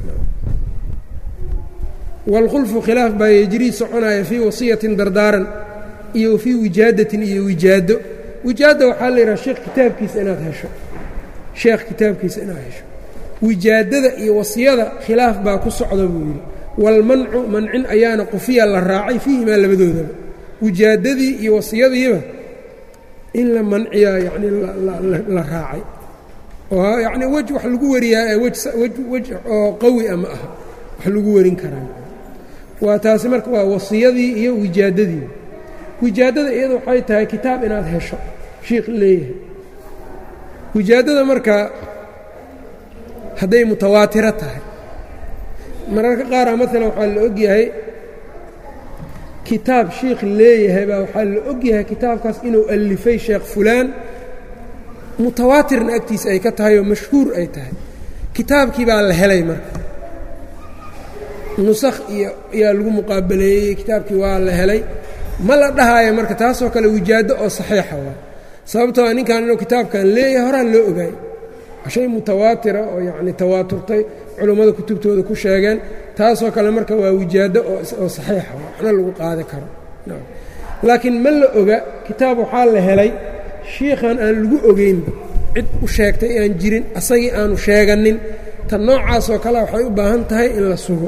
Speaker 1: wاlkhulfu khilaaf baa yejrii soconaya fii wasiyatin dardaaran iyo fii wijaadatin iyo wijaado wijaada waxaa la yidhaha sheekh kitaabkiisa inaad hesho sheekh kitaabkiisa inaad hesho wijaadada iyo wasiyada khilaaf baa ku socda buu yidhi wاlmancu mancin ayaana qufiya la raacay fiihimaa labadoodaba wijaadadii iyo wasiyadiiba in la manciyaa yacnii la raacay oo yacnii wej wax lagu wariyaa ee wej wej oo qawi a ma aha wax lagu warin karaa waa taasi marka waa wasiyadii iyo wijaadadii wijaadada iyada waxay tahay kitaab inaad hesho shiikh leeyahay wijaadada marka hadday mutawaatiro tahay mararka qaara maalan waxaa la ogyahay kitaab shiikh leeyahay baa waxaa la ogyahay kitaabkaas inuu alifay sheekh fulaan mutawaatirna agtiisa ay ka tahay oo mashhuur ay tahay kitaabkii baa la helay marka nusakh iyo ayaa lagu muqaabaleeyey kitaabkii waa la helay ma la dhahaayo marka taasoo kale wijaado oo saxiixa waa sababtoo ninkan inuu kitaabkan leeyahay horaa loo ogaay shay mutawaatira oo yacni tawaaturtay culummada kutubtooda ku sheegeen taasoo kale marka waa wijaado oo saxiixa waxna lagu qaadi karo laakiin ma la oga kitaab waxaa la helay shiikhan aan lagu ogeynba cid u sheegtay aan jirin asagii aanu sheeganin tan noocaasoo kale waxay u baahan tahay in la sugo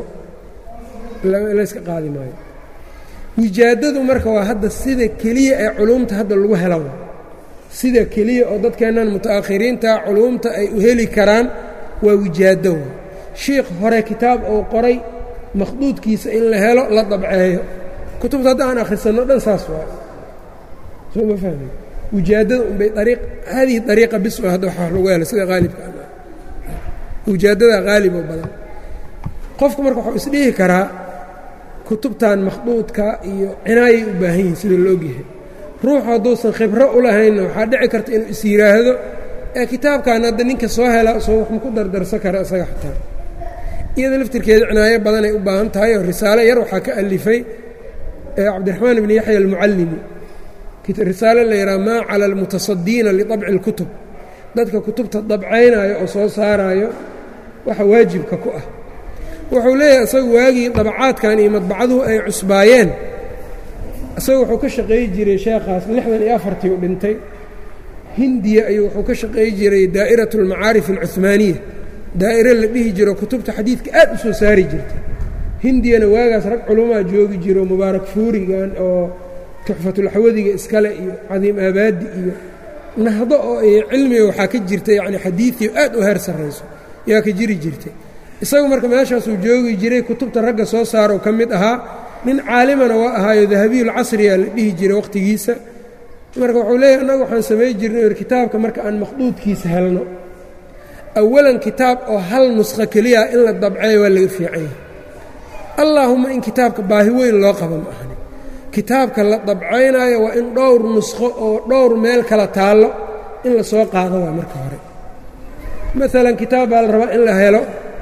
Speaker 1: layska qaadi maayo wijaadadu marka waa hadda sida keliya ee culuumta hadda lagu helo sida keliya oo dadkeennan muta'akhiriinta culuumta ay u heli karaan waa wijaado shiikh hore kitaab uu qoray makhduudkiisa in la helo la dabceeyo kutubta hadda aan akhrisanno dhan saas waayo soo ma fahmi wijaadada unbay ariiq haadihi ariiqa bis hadda wax lagu helo sida haalibka wijaadada haalib oo badan qofku marka waxuu isdhihi karaa kutubtan makhduudka iyo cinaayay u baahan yihiin sida la ogyahay ruuxu hadduusan khibro u lahaynna waxaa dhici karta inuu is yidhaahdo ee kitaabkan hadda ninka soo hela soo wax ma ku dardarsan kara isaga xataa iyada laftirkeeda cinaayo badanay u baahan tahay oo risaalo yar waxaa ka alifay cabdiraxmaan ibni yaxya almucallimi risaalo la yidhaha maa cala almutasadiina liطabci اlkutub dadka kutubta dabcaynaayo oo soo saaraayo waxa waajibka ku ah wuxuu leeyahay isagu waagii dabacaadkan iyo madbacaduhu ay cusbaayeen isagu wuxuu ka shaqeey jiray sheekhaas lixdan iyo afartii u dhintay hindiya ayuu wuxuu ka shaqeey jiray daa'iraة اlmacaarif اlcuhmaaniya daa'iro la dhihi jiro kutubta xadiidka aad u soo saari jirtay hindiyana waagaas rag culumaa joogi jiro mubaarak fuurigan oo tuxfatulxawadiga iskale iyo cadiim aabaadi iyo nahdo oo cilmiga waxaa ka jirta yacni xadiidiyo aad u heer sarrayso yaa ka jiri jirtay isagu marka meeshaasuu joogi jiray kutubta ragga soo saaroo ka mid ahaa nin caalimana waa ahaayo dahabiyulcasriya la dhihi jiray wakhtigiisa marka wuxuu leeyahy annagu waxaan samay jirnay kitaabka marka aan maqduudkiisa helno awalan kitaab oo hal nusqo keliya in la dabceeyo waa laga fiican yahay allaahumma in kitaabka baahi weyn loo qaba ma ahani kitaabka la dabcaynaayo waa in dhowr nusqo oo dhowr meel kala taallo in la soo qaado waa marka hore maalan kitaab baa la rabaa in la helo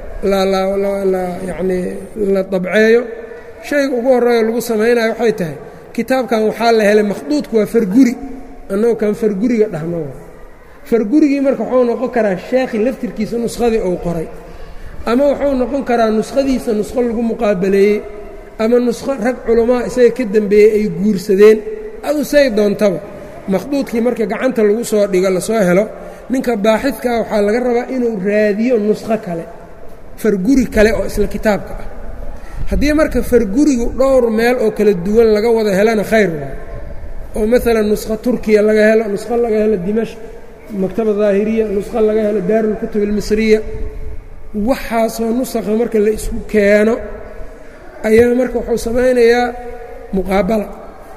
Speaker 1: yacnii la dabceeyo shayga ugu horreeyo lagu samaynayo waxay tahay kitaabkan waxaa la helay makhduudku waa farguri annagu kan farguriga dhahno fargurigii marka wuxuu noqon karaa sheekhi laftirkiisa nuskhadii uu qoray ama wuxuu noqon karaa nuskhadiisa nusqo lagu muqaabaleeyey ama nusqo rag culamaa isaga ka dembeeyey ay guursadeen adu say doontaba makhduudkii marka gacanta lagu soo dhigo lasoo helo ninka baaxidkaa waxaa laga rabaa inuu raadiyo nusqo kale farguri kale oo isla kitaabka ah haddii marka fargurigu dhowr meel oo kala duwan laga wada helana khayr waay oo maalan nusqo turkiya laga helo nusqo laga helo dimashq maktaba daahiriya nusqo laga helo daarulkutub almisriya waxaasoo nusakha marka la isku keeno ayaa marka wuxuu samaynayaa muqaabala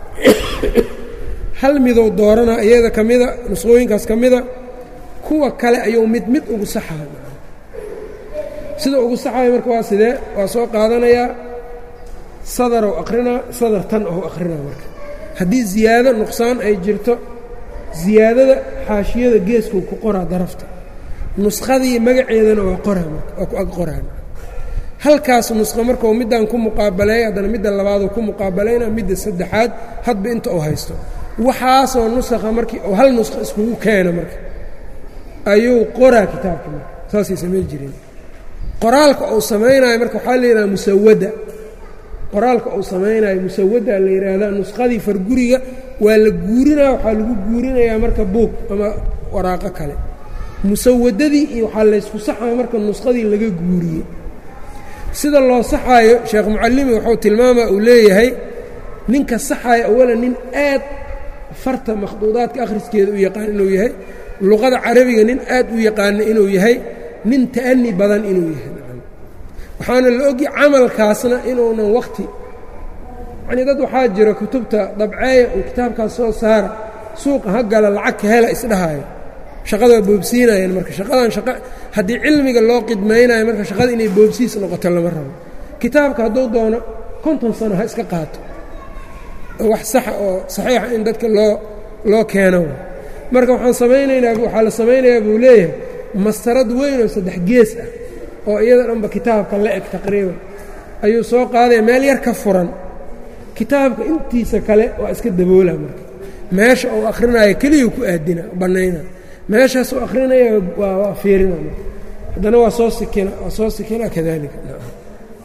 Speaker 1: hal midow doorana iyada ka mida nusqooyinkaas ka mida kuwa kale ayuu mid mid ugu saxaya sida ugu saxaya marka waa sidee waa soo qaadanayaa sadarow aqrinaa sadar tan ou aqrinaa marka haddii ziyaado nuqsaan ay jirto ziyaadada xaashiyada geeskuu ku qoraa darafta nuskhadii magaceedana waa qoraa marka waa ku ag qoraan halkaas nusqo markau middaan ku muqaabaleeya haddana midda labaaduu ku muqaabalayna midda saddexaad hadba inta uu haysto waxaasoo nusakha markii uu hal nusqo iskugu keena marka ayuu qoraa kitaabka marka saasay samayn jireen qoraalka uu samaynayo marka waxaa la yidhaha musawada qoraalka uu samaynayo musawada la yidhaahdaa nuskhadii farguriga waa la guurinaya waxaa lagu guurinayaa marka buug ama waraaqo kale musawadadii iyo waxaa laysku saxaya marka nuskhadii laga guuriyey sida loo saxaayo sheekh mucalimi wuxuu tilmaamaa uu leeyahay ninka saxaaya awalan nin aad farta makhduudaadka akhriskeeda u yaqaan inuu yahay luqada carabiga nin aad u yaqaana inuu yahay nin ta'ani badan inuu yahay waxaana la ogi camalkaasna inuunan wakhti yacnii dad waxaa jira kutubta dabceeya uu kitaabkaas soo saara suuqa ha gala lacag ka hela isdhahayo shaqada waa boobsiinayaan marka shaqadan shaqa haddii cilmiga loo qidmaynayo marka shaqada inay boobsiis noqoto lama rabo kitaabka hadduu doono konton sano ha iska qaato wax saxa oo saxiixa in dadka loo loo keeno marka waxaan samaynaynaa waxaa la samaynayaa buu leeyahay mastarad weyn oo saddex gees ah oo iyada dhanba kitaabka la eg taqriiban ayuu soo qaadaya meel yar ka furan kitaabka intiisa kale waa iska daboola marka meesha uu akhrinayo keliyuu ku aadina bannayna meeshaas uu akhrinaya waa fiirina marka haddana waa soo sikina waa soo sikina kadalika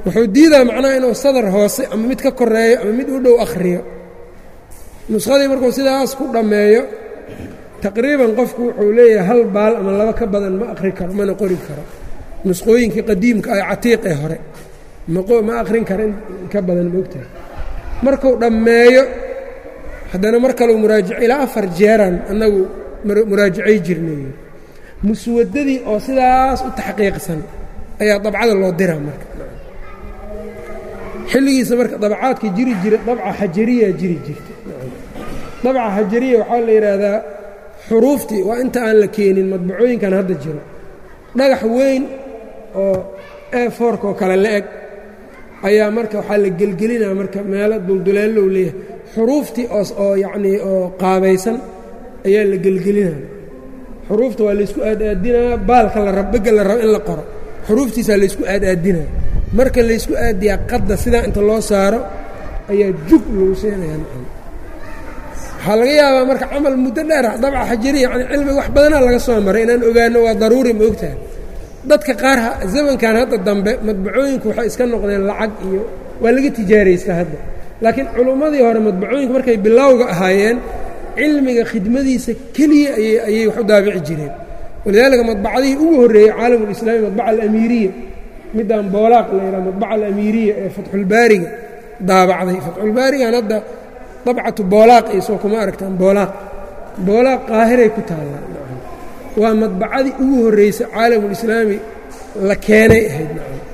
Speaker 1: wuxuu diidaa macnaha inuu sadar hoose ama mid ka koreeyo ama mid u dhow akhriyo nuskhadii markuu sidaas ku dhammeeyo taqriiban qofku wuxuu leeyahay hal baal ama laba ka badan ma akhri karo mana qori karo nusqooyinkii qadiimka ah catiiqee hore ma akhrin kara ka badan moogtahay markuu dhammeeyo haddana mar kaleu muraajac ilaa afar jeeraan annagu muraajacay jirnay muswadadii oo sidaas u taxqiiqsan ayaa dabcada loo diraa marka xilligiisa marka dabcaadka jiri jira dabca xajariya jiri jirta dabca xajariya waxaa la yidhaahdaa xuruuftii waa inta aan la keenin madbacooyinkan hadda jiro dhagax weyn oo efork oo kale la eg ayaa marka waxaa la gelgelinaa marka meelo dulduleellow leeyahay xuruuftii oo yacnii oo qaabaysan ayaa la gelgelinaa xuruufta waa laysku aadaadinaa baalka la rab begga la rabo in la qoro xuruuftiisaa laysku aadaadinaa marka laysku aadiyaa qadda sidaa inta loo saaro ayaa jug lagu siinayaa waxaa laga yaabaa marka camal muddo dheer dabca xajariya yani cilmiga wax badanaa laga soo maray inaan ogaano waa daruuri ma ogtahay dadka qaar zamankan hadda dambe madbacooyinku waxay iska noqdeen lacag iyo waa laga tijaaraysta hadda laakiin culummadii hore madbacooyinka markay bilowga ahaayeen cilmiga khidmadiisa keliya ayay wax u daabici jireen walidaalika madbacadihii ugu horreeyey caalamulislaami madbaca alamiiriya midaan boolaaq la yidhaha madbaca alamiiriya ee fatxulbaariga daabacday fatxulbaarigan hadda dabcatu boolaaq iyo soo kuma aragtaan boolaaq boolaaq qaahiray ku taallaa waa madbacadii ugu horreysay caalamulislaami la keenay ahayd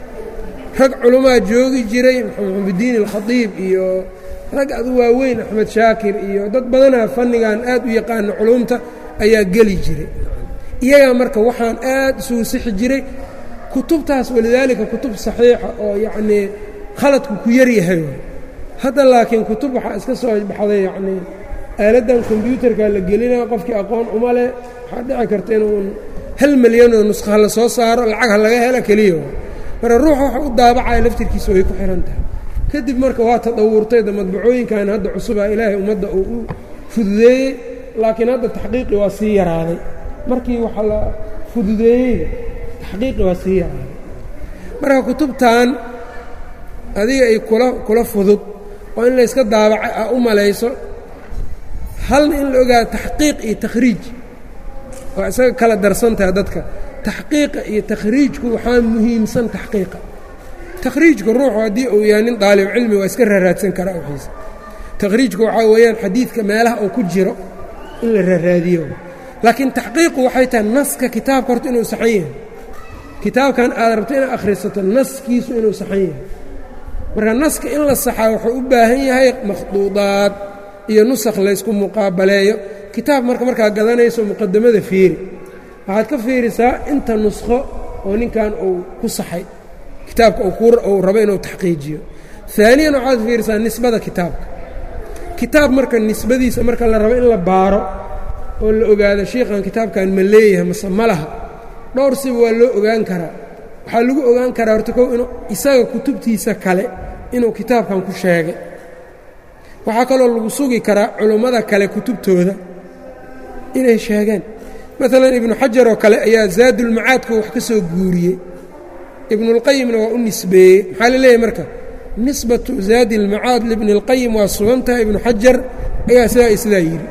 Speaker 1: rag culamaa joogi jiray maxamuddiin alkhadiib iyo rag adu waaweyn axmed shaakir iyo dad badanaa fannigan aad u yaqaano culumta ayaa geli jiray iyagaa marka waxaan aad isugu sixi jiray kutubtaas walidaalika kutub saxiixa oo yacnii khaladku ku yaryahay hadda laakiin kutub waxaa iska soo baxday yacnii aaladdan kombyuutarka la gelinaa qofkii aqoon uma leh waxaa dhici karta inuun hal milyanoo nusqaha la soo saaro lacag ha laga hela keliya marka ruuxa waxa u daabacaya laftirkiisa way ku xihan tahay kadib marka waa tadawurtay da madbacooyinkan hadda cusubaa ilaahay ummadda uu u fududeeyey laakiin hadda taxqiiqi waa sii yaraaday markii waxa la fududeeyey taxqiiqi waa sii yaraaday marka kutubtan adiga ay kula kula fudud oo in layska daabacay a u malayso halna in la ogaado taxqiiq iyo takhriij waa isaga kala darsantaha dadka taxqiiqa iyo takhriijku waxaa muhiimsan taxqiiqa takhriijka ruuxu haddii uu yahay nin daalib cilmi waa iska raaraadsan karaa wixiisa takhriijku waxaa weeyaan xadiidka meelaha uu ku jiro in la raaraadiyo laakiin taxqiiqu waxay tahay naska kitaabka horta inuu saxan yahay kitaabkan aad rabto inaad akhrisato naskiisu inuu saxan yahay marka naska in la saxaa wuxuu u baahan yahay makhduudaad iyo nusakh laysku muqaabaleeyo kitaab marka markaa gadanayso muqadamada fiiri waxaad ka fiirisaa inta nuskho oo ninkan uu ku saxay kitaabka uu rabo inuu taxqiijiyo aaniyan waxaad fiirisaa nisbada kitaabka kitaab marka nisbadiisa marka la rabo in la baaro oo la ogaado shiikhan kitaabkan ma leeyahay mase ma laha dhowr siba waa loo ogaan karaa waxaa lagu ogaan karaa horta kow inuu isaga kutubtiisa kale inuu kitaabkan ku sheegay waxaa kaloo lagu sugi karaa culummada kale kutubtooda inay sheegeen maalan ibnu xajar oo kale ayaa zaadulmacaadku wax ka soo guuriyey ibnulqayimna waa u nisbeeyey maxaa la leeyahay marka nisbatu zaadi اlmacaad libni اlqayim waa sugan tahay ibnu xajar ayaa sidaa sidaa yidhi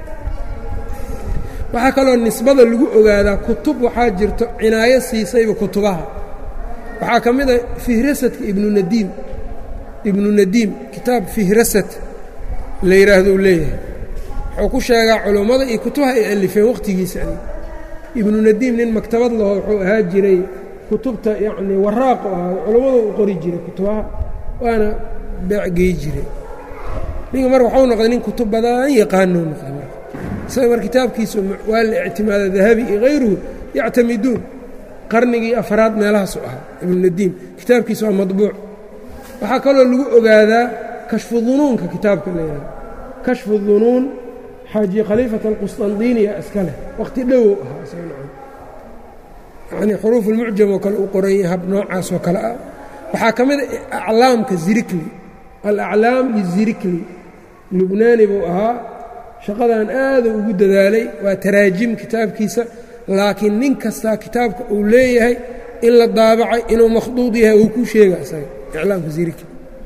Speaker 1: waxaa kaloo nisbada lagu ogaadaa kutub waxaa jirto cinaayo siisayba kutubaha waxaa ka mid a fihrasadka ibnu nadiim ibnu nadiim kitaab fihrasad la yidhaahdo uu leeyahay wuxuu ku sheegaa culummada iyo kutubaha ay alifeen wakhtigiisa ibnu nadiim nin maktabad laho wuxuu ahaa jiray kutubta yacnii waraaqu ahaa culummadu u qori jiray kutubaha waana beecgey jiray ninka marka waxuu noqday nin kutub badan yaqaanuu noqday marka isaga mar kitaabkiisu waa la ictimaada dahabi iyo hayruhu yactamiduun qarnigii afraad meelahaasu ahaa ibnunadiim kitaabkiisa waa madbuuc waxaa kaloo lagu ogaadaa kashfu dunuunka kitaabka la yihahdo kashfu dunuun xaaji khaliifat alqusطandiiniya iska leh wakhti dhowow ahaa isagana yacnii xuruuf ulmucjam oo kale u qoran yahay hab noocaas oo kale ah waxaa ka mid a aclaamka zirikli alaclaam lizirikli lubnaani buu ahaa shaqadan aada ugu dadaalay waa taraajim kitaabkiisa laakiin nin kastaa kitaabka uu leeyahay in la daabacay inuu makhduud yahay uu ku sheega isaga iclaamka zirki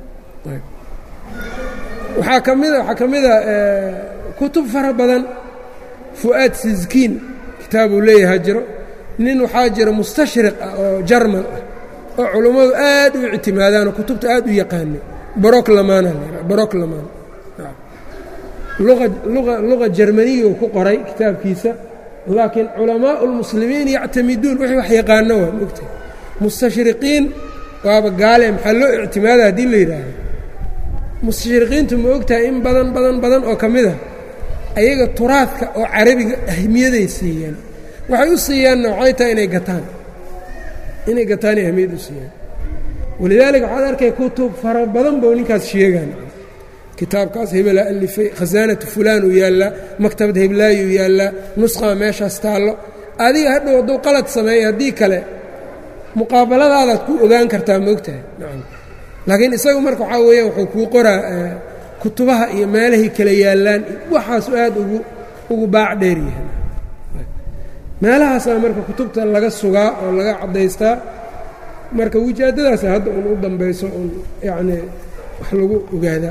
Speaker 1: waxaa ka mida waxaa ka mida kutub fara badan fu'aad siskiin kitaabuu leeyahaa jiro nin waxaa jira mustashriq ah oo jarmal ah oo culummadu aad u ictimaadaan oo kutubta aad u yaqaanay broclamana broclaman luqa jermaniyu ku qoray kitaabkiisa laakiin culamaau اlmuslimiin yactamiduun wixii wax yaqaano waa mogta mustashriqiin waaba gaale maxaa loo ictimaada haddii la yidhaahdo mustashriqiintu ma ogtahay in badan badan badan oo ka mid a ayaga turaadka oo carabiga ahmiyaday siiyaan waxay u siiyaanna waxay tahay inay gataan inay gataanay ahmiyad u siiyaan walidaalika waxaad arkay kutub fara badan bou ninkaas sheegaan kitaabkaas hebelaa alifay khasaanatu fulaan uu yaallaa maktabad heblaayuu yaallaa nusqaa meeshaas taallo adiga hadhow hadduu qalad sameeya haddii kale muqaabaladaadaad ku ogaan kartaa maogtahay nacam laakiin isagu marka waxaa weeyaan wuxuu kuu qoraa kutubaha iyo meelahay kala yaallaan waxaasu aad ugu ugu baac dheer yahay meelahaasaa marka kutubta laga sugaa oo laga caddaystaa marka wijaadadaasa hadda un u dambayso un yacnii wax lagu ogaadaa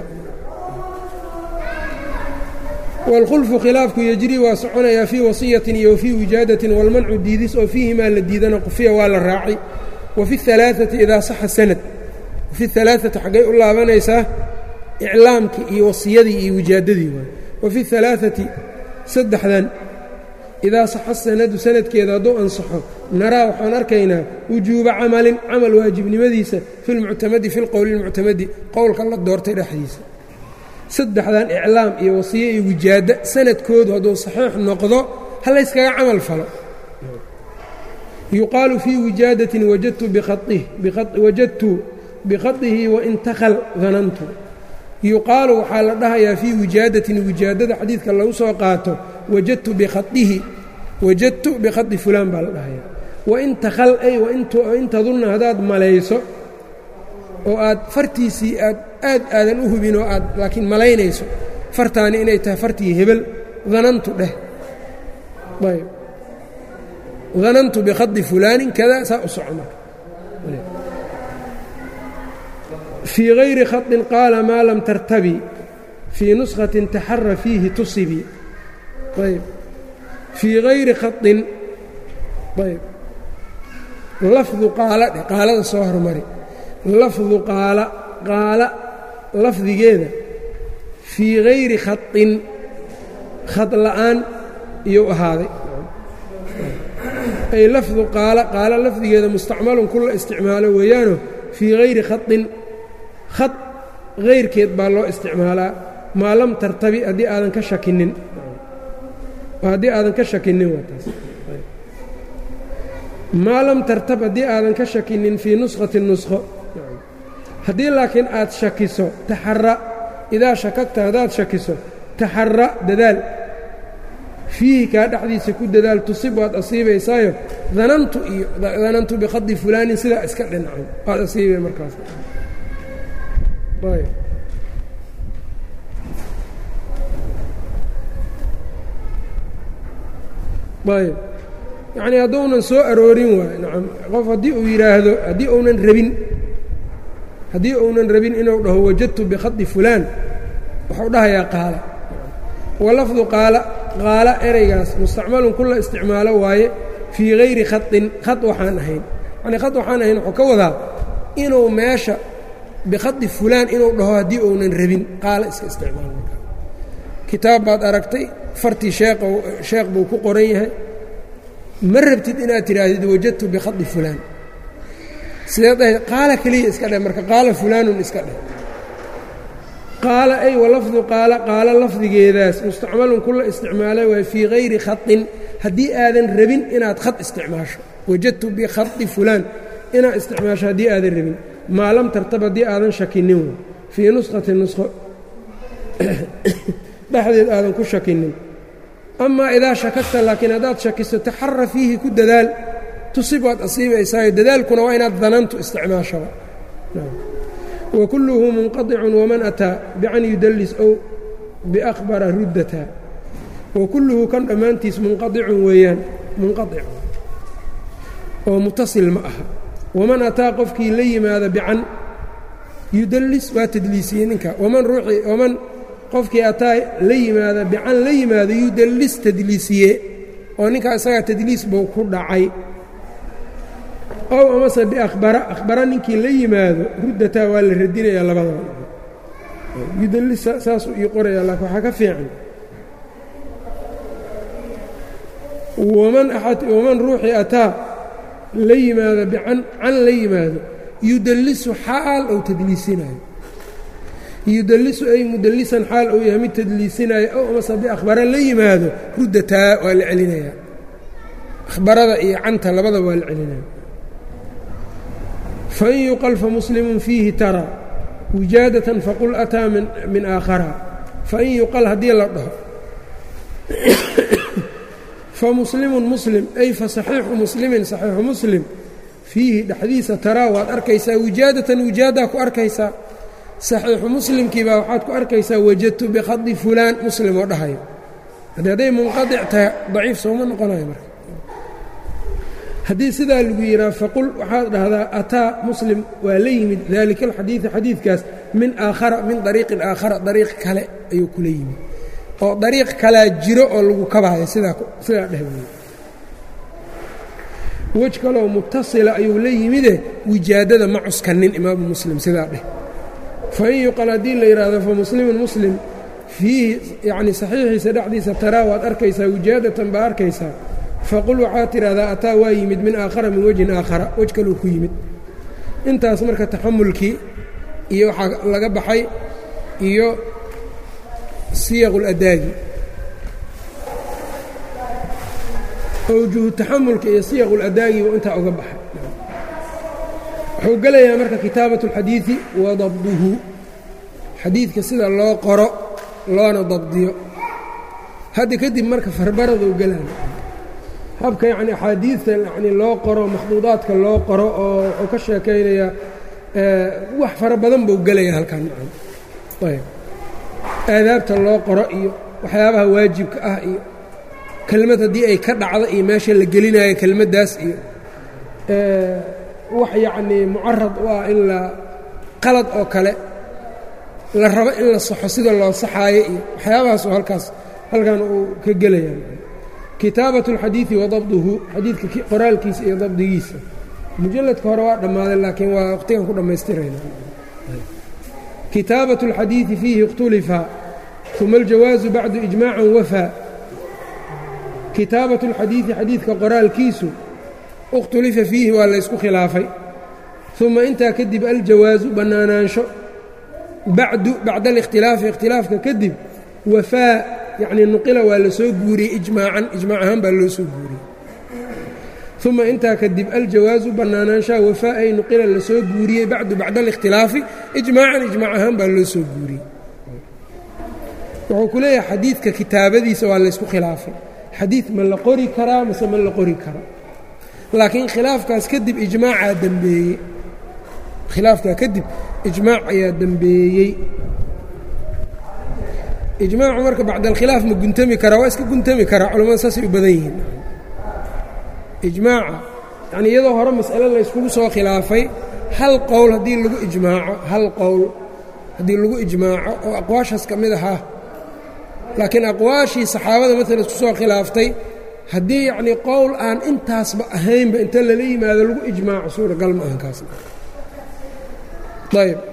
Speaker 1: wاlkhulfu khilaafku yejri waa soconayaa fii wasiyatin iyo wafii wijaadatin wاlmancu diidis oo fiihimaa la diidana qufiya waa la raacay wafi اhalaaثati idaa saxa sanad wafi اhalaaثati xaggay u laabanaysaa iclaamkii iyo wasiyadii iyo wijaadadii waay wafi اhalaaثati saddexdan idaa saxa sanadu sanadkeeda hadduu ansaxo naraa waxaan arkaynaa wujuuba camalin camal waajibnimadiisa fi lmuctamadi fi lqowli اlmuctamadi qowlka la doortay dhexdiisa saddexdan iclaam iyo wasiye iyo wijaado sanadkoodu hadduu saxiix noqdo ha layskaga camal falo yuqaalu fii wijaadatin wajadtu bikhadihi wain takal danantu yuqaalu waxaa la dhahayaa fii wijaadatin wijaadada xadiidka lagu soo qaato wajadtu bikhadihi wajadtu bikhadi fulaan baa la dhahayaa wain takal ay wain tadunna haddaad malayso oo aad fartiisii aad aad aadan u hubin oo aad laakiin malaynayso fartaani inay tahay fartii hebel danantu dheh ayb danantu bikhadi fulaanin kada saa u soco marka fii hayri khaطin qaala maa lam tartabi fii nuskhatin taxara fiihi tusibi ayb fii hayri khaطin ayb lafdu qaala dheh qaalada soo hormari lafdu qaala qaala lafdigeeda fii hayri khaطin khad la'aan iyou ahaaday ay lafdu qaala qaala lafdigeeda mustacmalun kula isticmaalo weeyaano fii hayri khaطin khad hayrkeed baa loo isticmaalaa maa lam tartabi haddii aadan ka shakinin haddii aadan ka shakinin waa taas maa lam tartab haddii aadan ka shakinin fii nuskhati nuskho haddii laakiin aad shakiso taxara idaa shakagta haddaad shakiso taxara dadaal fiihi kaa dhexdiisa ku dadaal tusib waad asiibaysaayo danantu iyo danantu bikhadi fulaanin sidaa iska dhinacay waad asiibay markaas ayb yacnii hadduunan soo aroorin waayo nacam qof haddii uu yidhaahdo haddii uunan rabin haddii uunan rabin inuu dhaho wajadtu bikhadi fulaan wuxuu dhahayaa qaala wa lafdu qaala qaala ereygaas mustacmalun kula isticmaalo waaye fii hayri khaطin khad waxaan ahayn yacnii khad waxaan ahayn wuxuu ka wadaa inuu meesha bikhadi fulaan inuu dhaho haddii uunan rabin qaala iska isticmaal markaa kitaab baad aragtay fartii sheeq sheekh buu ku qoran yahay ma rabtid inaad tidhaahdid wajadtu bikhadi fulaan sideed dhahay qaala keliya iska dheh marka qaala fulaanun iska dheh qaala ay walafdu qaala qaala lafdigeedaas mustacmalun kula isticmaalay waay fii hayri khaطin haddii aadan rabin inaad khad isticmaasho wajadtu bikhadi fulaan inaad isticmaasho haddii aadan rabin maa lam tartab haddii aadan shakinin w fii nuskhati nuskho dhexdeed aadan ku shakinin amaa idaa shakagta laakiin haddaad shakiso taxara fiihi ku dadaal tusib waad asiibaysaayo dadaalkuna waa inaad danantu isticmaashaba wa kulluhu munqaطicun waman ataa bican yudallis ow biakhbara ruddata wa kulluhu kan dhammaantiis munqaطicun weeyaan munqaطic oo mutasil ma aha waman ataa qofkii la yimaada bican yudallis waa tadliisiyey ninka waman ruuxii waman qofkii ataa la yimaada bican la yimaado yudallis tadliisiye oo ninkaa isagaa tadliis buu ku dhacay ow amase biakhbara akhbara ninkii la yimaado ruddataa waa la radinayaa labadaba yudallis saasuu ii qoraya laakiin waxaa ka fiican waman waman ruuxii ataa la yimaado bican can la yimaado yudallisu xaal ou tadliisinayo yudallisu ay mudallisan xaal ou yahay mid tadliisinaayo ow amase biakhbara la yimaado ruddataa waa la celinayaa akhbarada iyo canta labadaba waa la celinaya fain yuqal famuslimun fiihi taraa wijaadatan faqul ataa min aakhara fain yuqal haddii la dhaho famuslimun muslim ay fasaxiixu muslimin saxiixu muslim fiihi dhexdiisa taraa waad arkaysaa wijaadatan wijaadaa ku arkaysaa saxiixu muslimkiibaa waxaad ku arkaysaa wajadtu bikhadi fulaan muslim oo dhahayo haddii hadday munqadic tahay daciif sooma noqonayo marka haddii sidaa lagu yidhaha faqul waxaad dhahdaa ataa muslim waa la yimid daalika alxadiidi xadiidkaas min aakhara min dariiqin aakhara dariiq kale ayuu kula yimid oo dariiq kalaa jiro oo lagu kabaayo sidaa sidaa dheh wey wej kaloo mutasila ayuu la yimide wijaadada ma cuskanin imaamu muslim sidaa dheh fain yuqal haddii la yidhaahdo fa muslimun muslim fiihi yacni saxiixiisa dhexdiisa taraa waad arkaysaa wijaadatan baa arkaysaa faqul waxaad tidhahdaa ataa waa yimid min aakhara min wejhin aakhara wej kaluu ku yimid intaas marka taxamulkii iyo waxaa laga baxay iyo siyaqu ladaagi awjuhu taxamulka iyo siyaqu ladaagi buu intaa uga baxay wuxuu gelayaa marka kitaabat اlxadiidi wa dabduhu xadiidka sida loo qoro loona dabdiyo hadda kadib marka farbaraduu gelaya habka yacni axaadiidta yani loo qoro makhduudaadka loo qoro oo wuxuu ka sheekaynayaa wax fara badan buu gelaya halkan ayb aadaabta loo qoro iyo waxyaabaha waajibka ah iyo kelmad haddii ay ka dhacdo iyo meesha la gelinayo kelmaddaas iyo wax yacnii mucarad u ah in la qalad oo kale la rabo in la saxo sida loo saxaayo iyo waxyaabahaasuu halkaas halkan uu ka gelaya kitaabaة اlxadiiثi wa dabduhu xadiidka qoraalkiisa iyo dabdigiisa mujaladka hore waa dhammaaday laakiin waa waqtigan ku dhammaystirayna kitaabaة اlxadiiثi fiihi اkhtulifa uma اljawaazu bacdu ijmaaca wafaa kitaabaة اlxadiiثi xadiidka qoraalkiisu اkhtulifa fiihi waa laysku khilaafay uma intaa kadib aljawaazu bannaanaansho bacdu bacda اlاkhtilaafi ikhtilaafka kadib wafaa yacnii nuqila waa la soo guuriyey ijmaacan ijmaac ahaan baa loo soo guuriyey uma intaa kadib aljawaasu bannaanaanshaha wafaa ay nuqila la soo guuriyey bacdu bacda alikhtilaafi ijmaacan ijmaac ahaan baa loo soo guuriyey wuxuu ku leeyahay xadiidka kitaabadiisa waa laysku khilaafay xadiid ma la qori karaa mase ma la qori karo laakiin khilaafkaas kadib ijmaacaa dembeeyey khilaafkaa kadib ijmaac ayaa dembeeyey ijmaacu marka bacd alkhilaaf ma guntami karaa waa iska guntami karaa culamada saasay u badan yihiin ijmaaca yacnii iyadoo hore mas'ale layskugu soo khilaafay hal qowl haddii lagu ijmaaco hal qowl haddii lagu ijmaaco oo aqwaashaas ka mid ahaa laakiin aqwaashii saxaabada maalan isku soo khilaaftay haddii yacnii qowl aan intaasba ahaynba inta lala yimaado lagu ijmaaco suuragal ma ahan kaasna ayb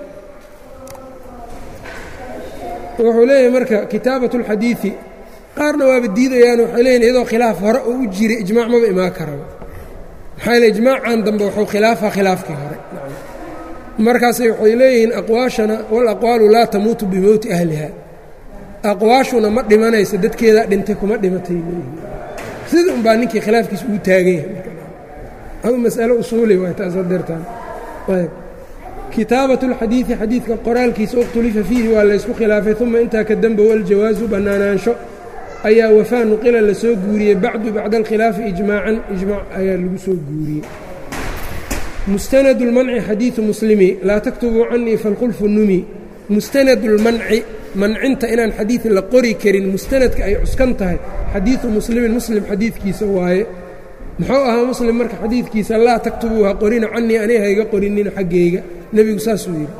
Speaker 1: wuxuu leeyahay marka kitaabat اlxadiiثi qaarna waaba diidayaan waxay leeyihin iyadoo khilaaf hore oo u jiray ijmaac maba imaan karaba maxaa yele ijmaacan dambe wuxuu khilaafaa khilaafkii hore markaasay waxay leeyihiin aqwaashana walaqwaalu laa tamuutu bimowti ahliha aqwaashuna ma dhimanayso dadkeedaa dhintay kuma dhimatay leeyihin sida un baa ninkii khilaafkiisa ugu taagan yahay adu mas'alo usuuli waay taasoo deertaan ayb kitaabaة اlxadiiثi xadiidka qoraalkiisa اkhtulifa fiihi waa laysku khilaafay uma intaa ka dembow aljawaasu bannaanaansho ayaa wafaa nuqila la soo guuriyey bacdu bacda alkhilaafi ijmaacan ijmaac ayaa lagu soo guuriyey mustanad اlmanci xadiiثu muslimi laa taktubuu canii falkhulfu numi mustanad اlmanci mancinta inaan xadiid la qori karin mustanadka ay cuskan tahay xadiiثu muslimin muslim xadiidkiisa waaye muxuu ahaa muslim marka xadiidkiisa laa taktubuu ha qorina canii aniga hayga qorinina xaggayga nebigu saasuu yidhi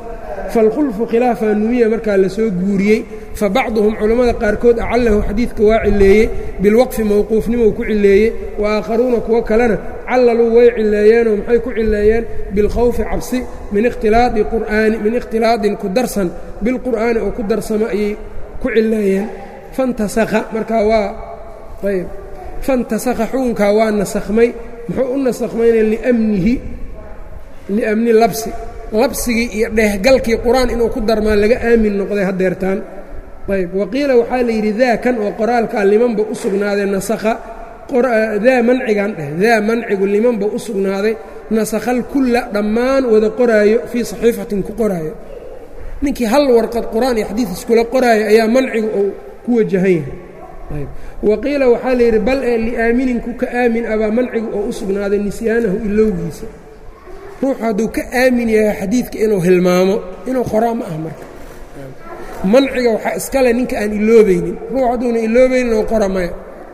Speaker 1: falkhulfu khilaafaa numiya markaa lasoo guuriyey fa bacduhum culammada qaarkood acallahu xadiidka waa cileeyey bilwaqfi mowquufnimou ku cileeyey wa aakharuuna kuwo kalena callaluu way cileeyeenoo maxay ku cileeyeen bilkhawfi cabsi min ikhtilaadi qur'aani min ikhtilaadin ku darsan bilqur'aani oo ku darsamo ayay ku cileeyeen fantasakha markaa waa ayb fantasakha xukunkaa waa nasakhmay muxuu u nasakhmayna liamnihi liamni labsi labsigii iyo dheehgalkii qur-aan inuu ku darmaan laga aamin noqday hadeertaan ayb waqiila waxaa la yidhi daa kan oo qoraalkaa limanba u sugnaaday nasakha daa mancigan dheh daa mancigu limanba u sugnaaday nasakhal kulla dhammaan wada qoraayo fii saxiifatin ku qoraayo ninkii hal warqad qur-aan iyo xadiid iskula qoraayo ayaa mancigu uu ku wajahan yahay waqiila waxaa la yidhi bal ee liaaminin ku ka aamin abaa mancigu oo u sugnaaday nisyaanahu ilowgiisa ruuxu hadduu ka aamin yahay xadiidka inuu hilmaamo inuu qoraa ma ah marka manciga waxaa iskale ninka aan iloobaynin ruux hadduuna iloobaynin inuu qora maya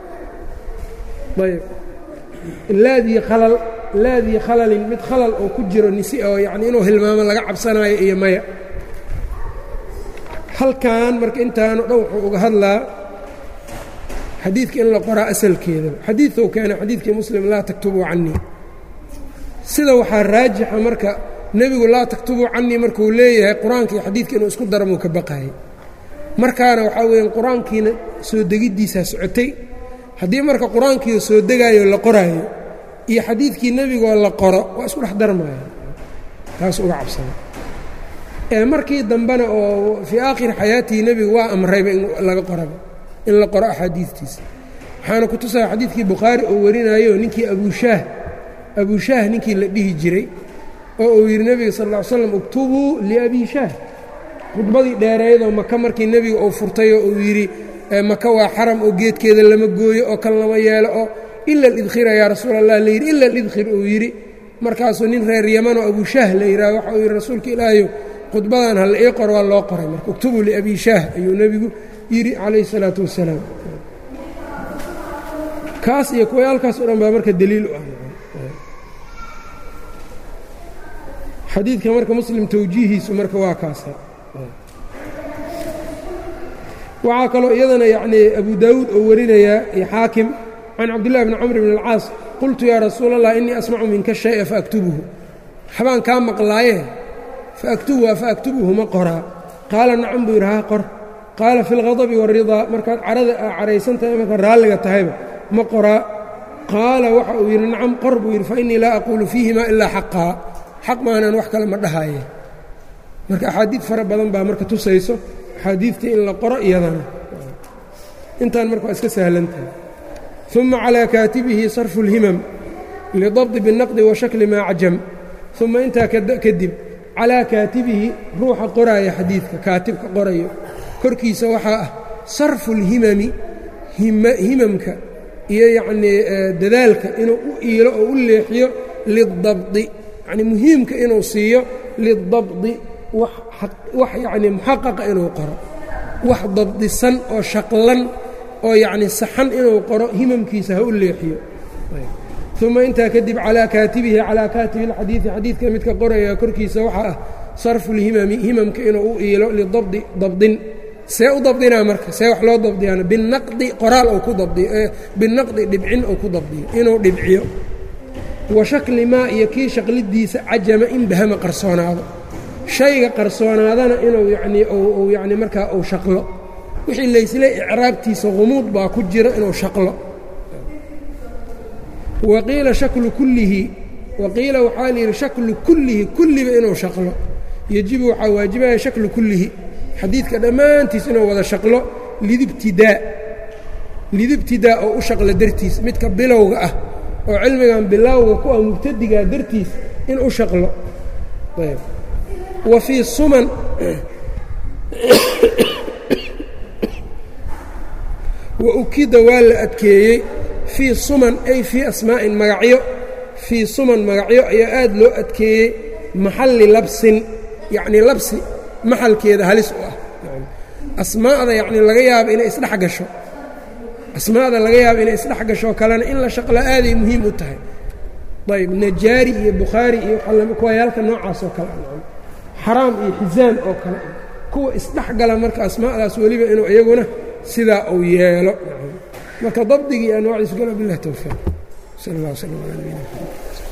Speaker 1: ayb laadii khalal laadii khalalin mid khalal oo ku jiro nisi oo yacni inuu hilmaamo laga cabsanaayo iyo maya halkan marka intaano dhan wuxuu uga hadlaa xadiidka in la qoraa asalkeeda xadiiuu keena xadiidkii muslim laa taktubuu canii sida waxaa raajixa marka nebigu laa taktubuu canii markuu leeyahay qur-aanka iyo xadiidka inuu isku daramuu ka baqaayay markaana waxaa weeyaan qur-aankiina soo degiddiisaa socotay haddii marka qur-aankiio soo degaayo la qoraayo iyo xadiidkii nebigoo la qoro waa isku dhex darmaya taas uga cabsada ee markii dambena oo fii aakhiri xayaatihi nebigu waa amrayba in laga qoraba in la qoro axaadiidtiisa waxaana ku tusaya xadiidkii bukhaari oo warinayo ninkii abushaah abushaah ninkii la dhihi jiray oo uu yidhi nebiga sal ll ly slam uktubuu liabi shaah khudbadii dheereydoo maka markii nebiga uu furtay oo uu yidhi maka waa xaram oo geedkeeda lama gooyo oo kan lama yeelo oo ila alidkhira yaa rasuul allah la yidhi ila alidkhir uu yidhi markaasuu nin reer yamanoo abushaah la yidhaha waxa uu yidhi rasuulka ilaahayo khudbadan ha la ii qor waa loo qoray marka uktubuu liabi shaah ayuu nebigu yidhi calayhi isalaatu wassalaam kaas iyo kuwayaalkaas o dhan baa marka daliil u ah xadiidka marka muslim towjiihiisu marka waa kaasa waxaa kaloo iyadana yacnii abu daawuud oo warinayaa iyo xaakim can cabdillahi bni camr bn alcaas qultu yaa rasuula allah innii asmacu minka shaya faaktubuhu waxbaan kaa maqlaaye faaktubuha faaktubuhu ma qoraa qaala nacam buu yidhi haa qor qaala fi اlghadabi waaridaa markaad carada aa caraysan tahay markaad raalliga tahayba ma qoraa qaala waxa uu yidhi nacam qor buu yidhi fainii laa aquulu fiihima ilaa xaqaa xaq maanan wax kale ma dhahaaye marka axaadiid fara badan baa marka tusayso axaadiidtii in la qoro iyadana intaan marka waa iska sahlantahay uma calىa kaatibihi sarfu اlhimam lidabdi biالnaqdi wa shakli maa cajam uma intaa kadib calaa kaatibihi ruuxa qoraaya xadiidka kaatibka qorayo korkiisa waxaa ah sarfu اlhimami himamka iyo yacnii dadaalka inuu u iilo oo u leexiyo lidabdi yacni muhiimka inuu siiyo lidabdi wax yacnii muxaqaqa inuu qoro wax dabdisan oo shaqlan oo yacni saxan inuu qoro himamkiisa ha u leexiyo uma intaa kadib calaa kaatibihi calaa kaatibi اlxadiidi xadiidka midka qoraya korkiisa waxaa ah sarfu اlhimami himamka inuu u iilo lidabdi dabdin see u dabdinaa marka see wax loo dabdiyaana binaqdi qoraal ou ku dabdiyo binaqdi dhibcin ou ku dabdiyo inuu dhibciyo wa shakli maa iyo kii shaqlidiisa cajama in bahama qarsoonaado shayga qarsoonaadana inuu yanii u yani markaa uu shaqlo wixii laysle icraabtiisa humuud baa ku jira inuu shaqlo waqiila shaklu kullihi waqiila waxaa layidhi shaklu kullihi kulliba inuu shaqlo yejibu waxaa waajibaya shaklu kullihi xadiidka dhammaantiis inuu wada shaqlo lidibtidaa lidibtidaa oo u shaqlo dartiis midka bilowga ah oo cilmigan bilowga ku ah mubtadigaa dartiis in u shaqlo wa fii suman wa ukida waa la adkeeyey fii suman ay fii asmaa'in magacyo fii suman magacyo ayaa aad loo adkeeyey maxalli labsin yacnii labsi maxalkeeda halis u ah asmaa'da yacnii laga yaabo inay isdhex gasho asmaa'da laga yaabo inay isdhex gasho kalena in la shaqlo aaday muhiim u tahay ayb najaari iyo bukhaari iyo kuwayaalka noocaas oo kale xaraam iyo xisaan oo kale kuwa isdhexgala marka asmaadaas weliba inuu iyaguna sidaa uu yeelo marka dabdigii anwaacdiisu gala bilah towfiiq sal allah wslam ala nabina mxamed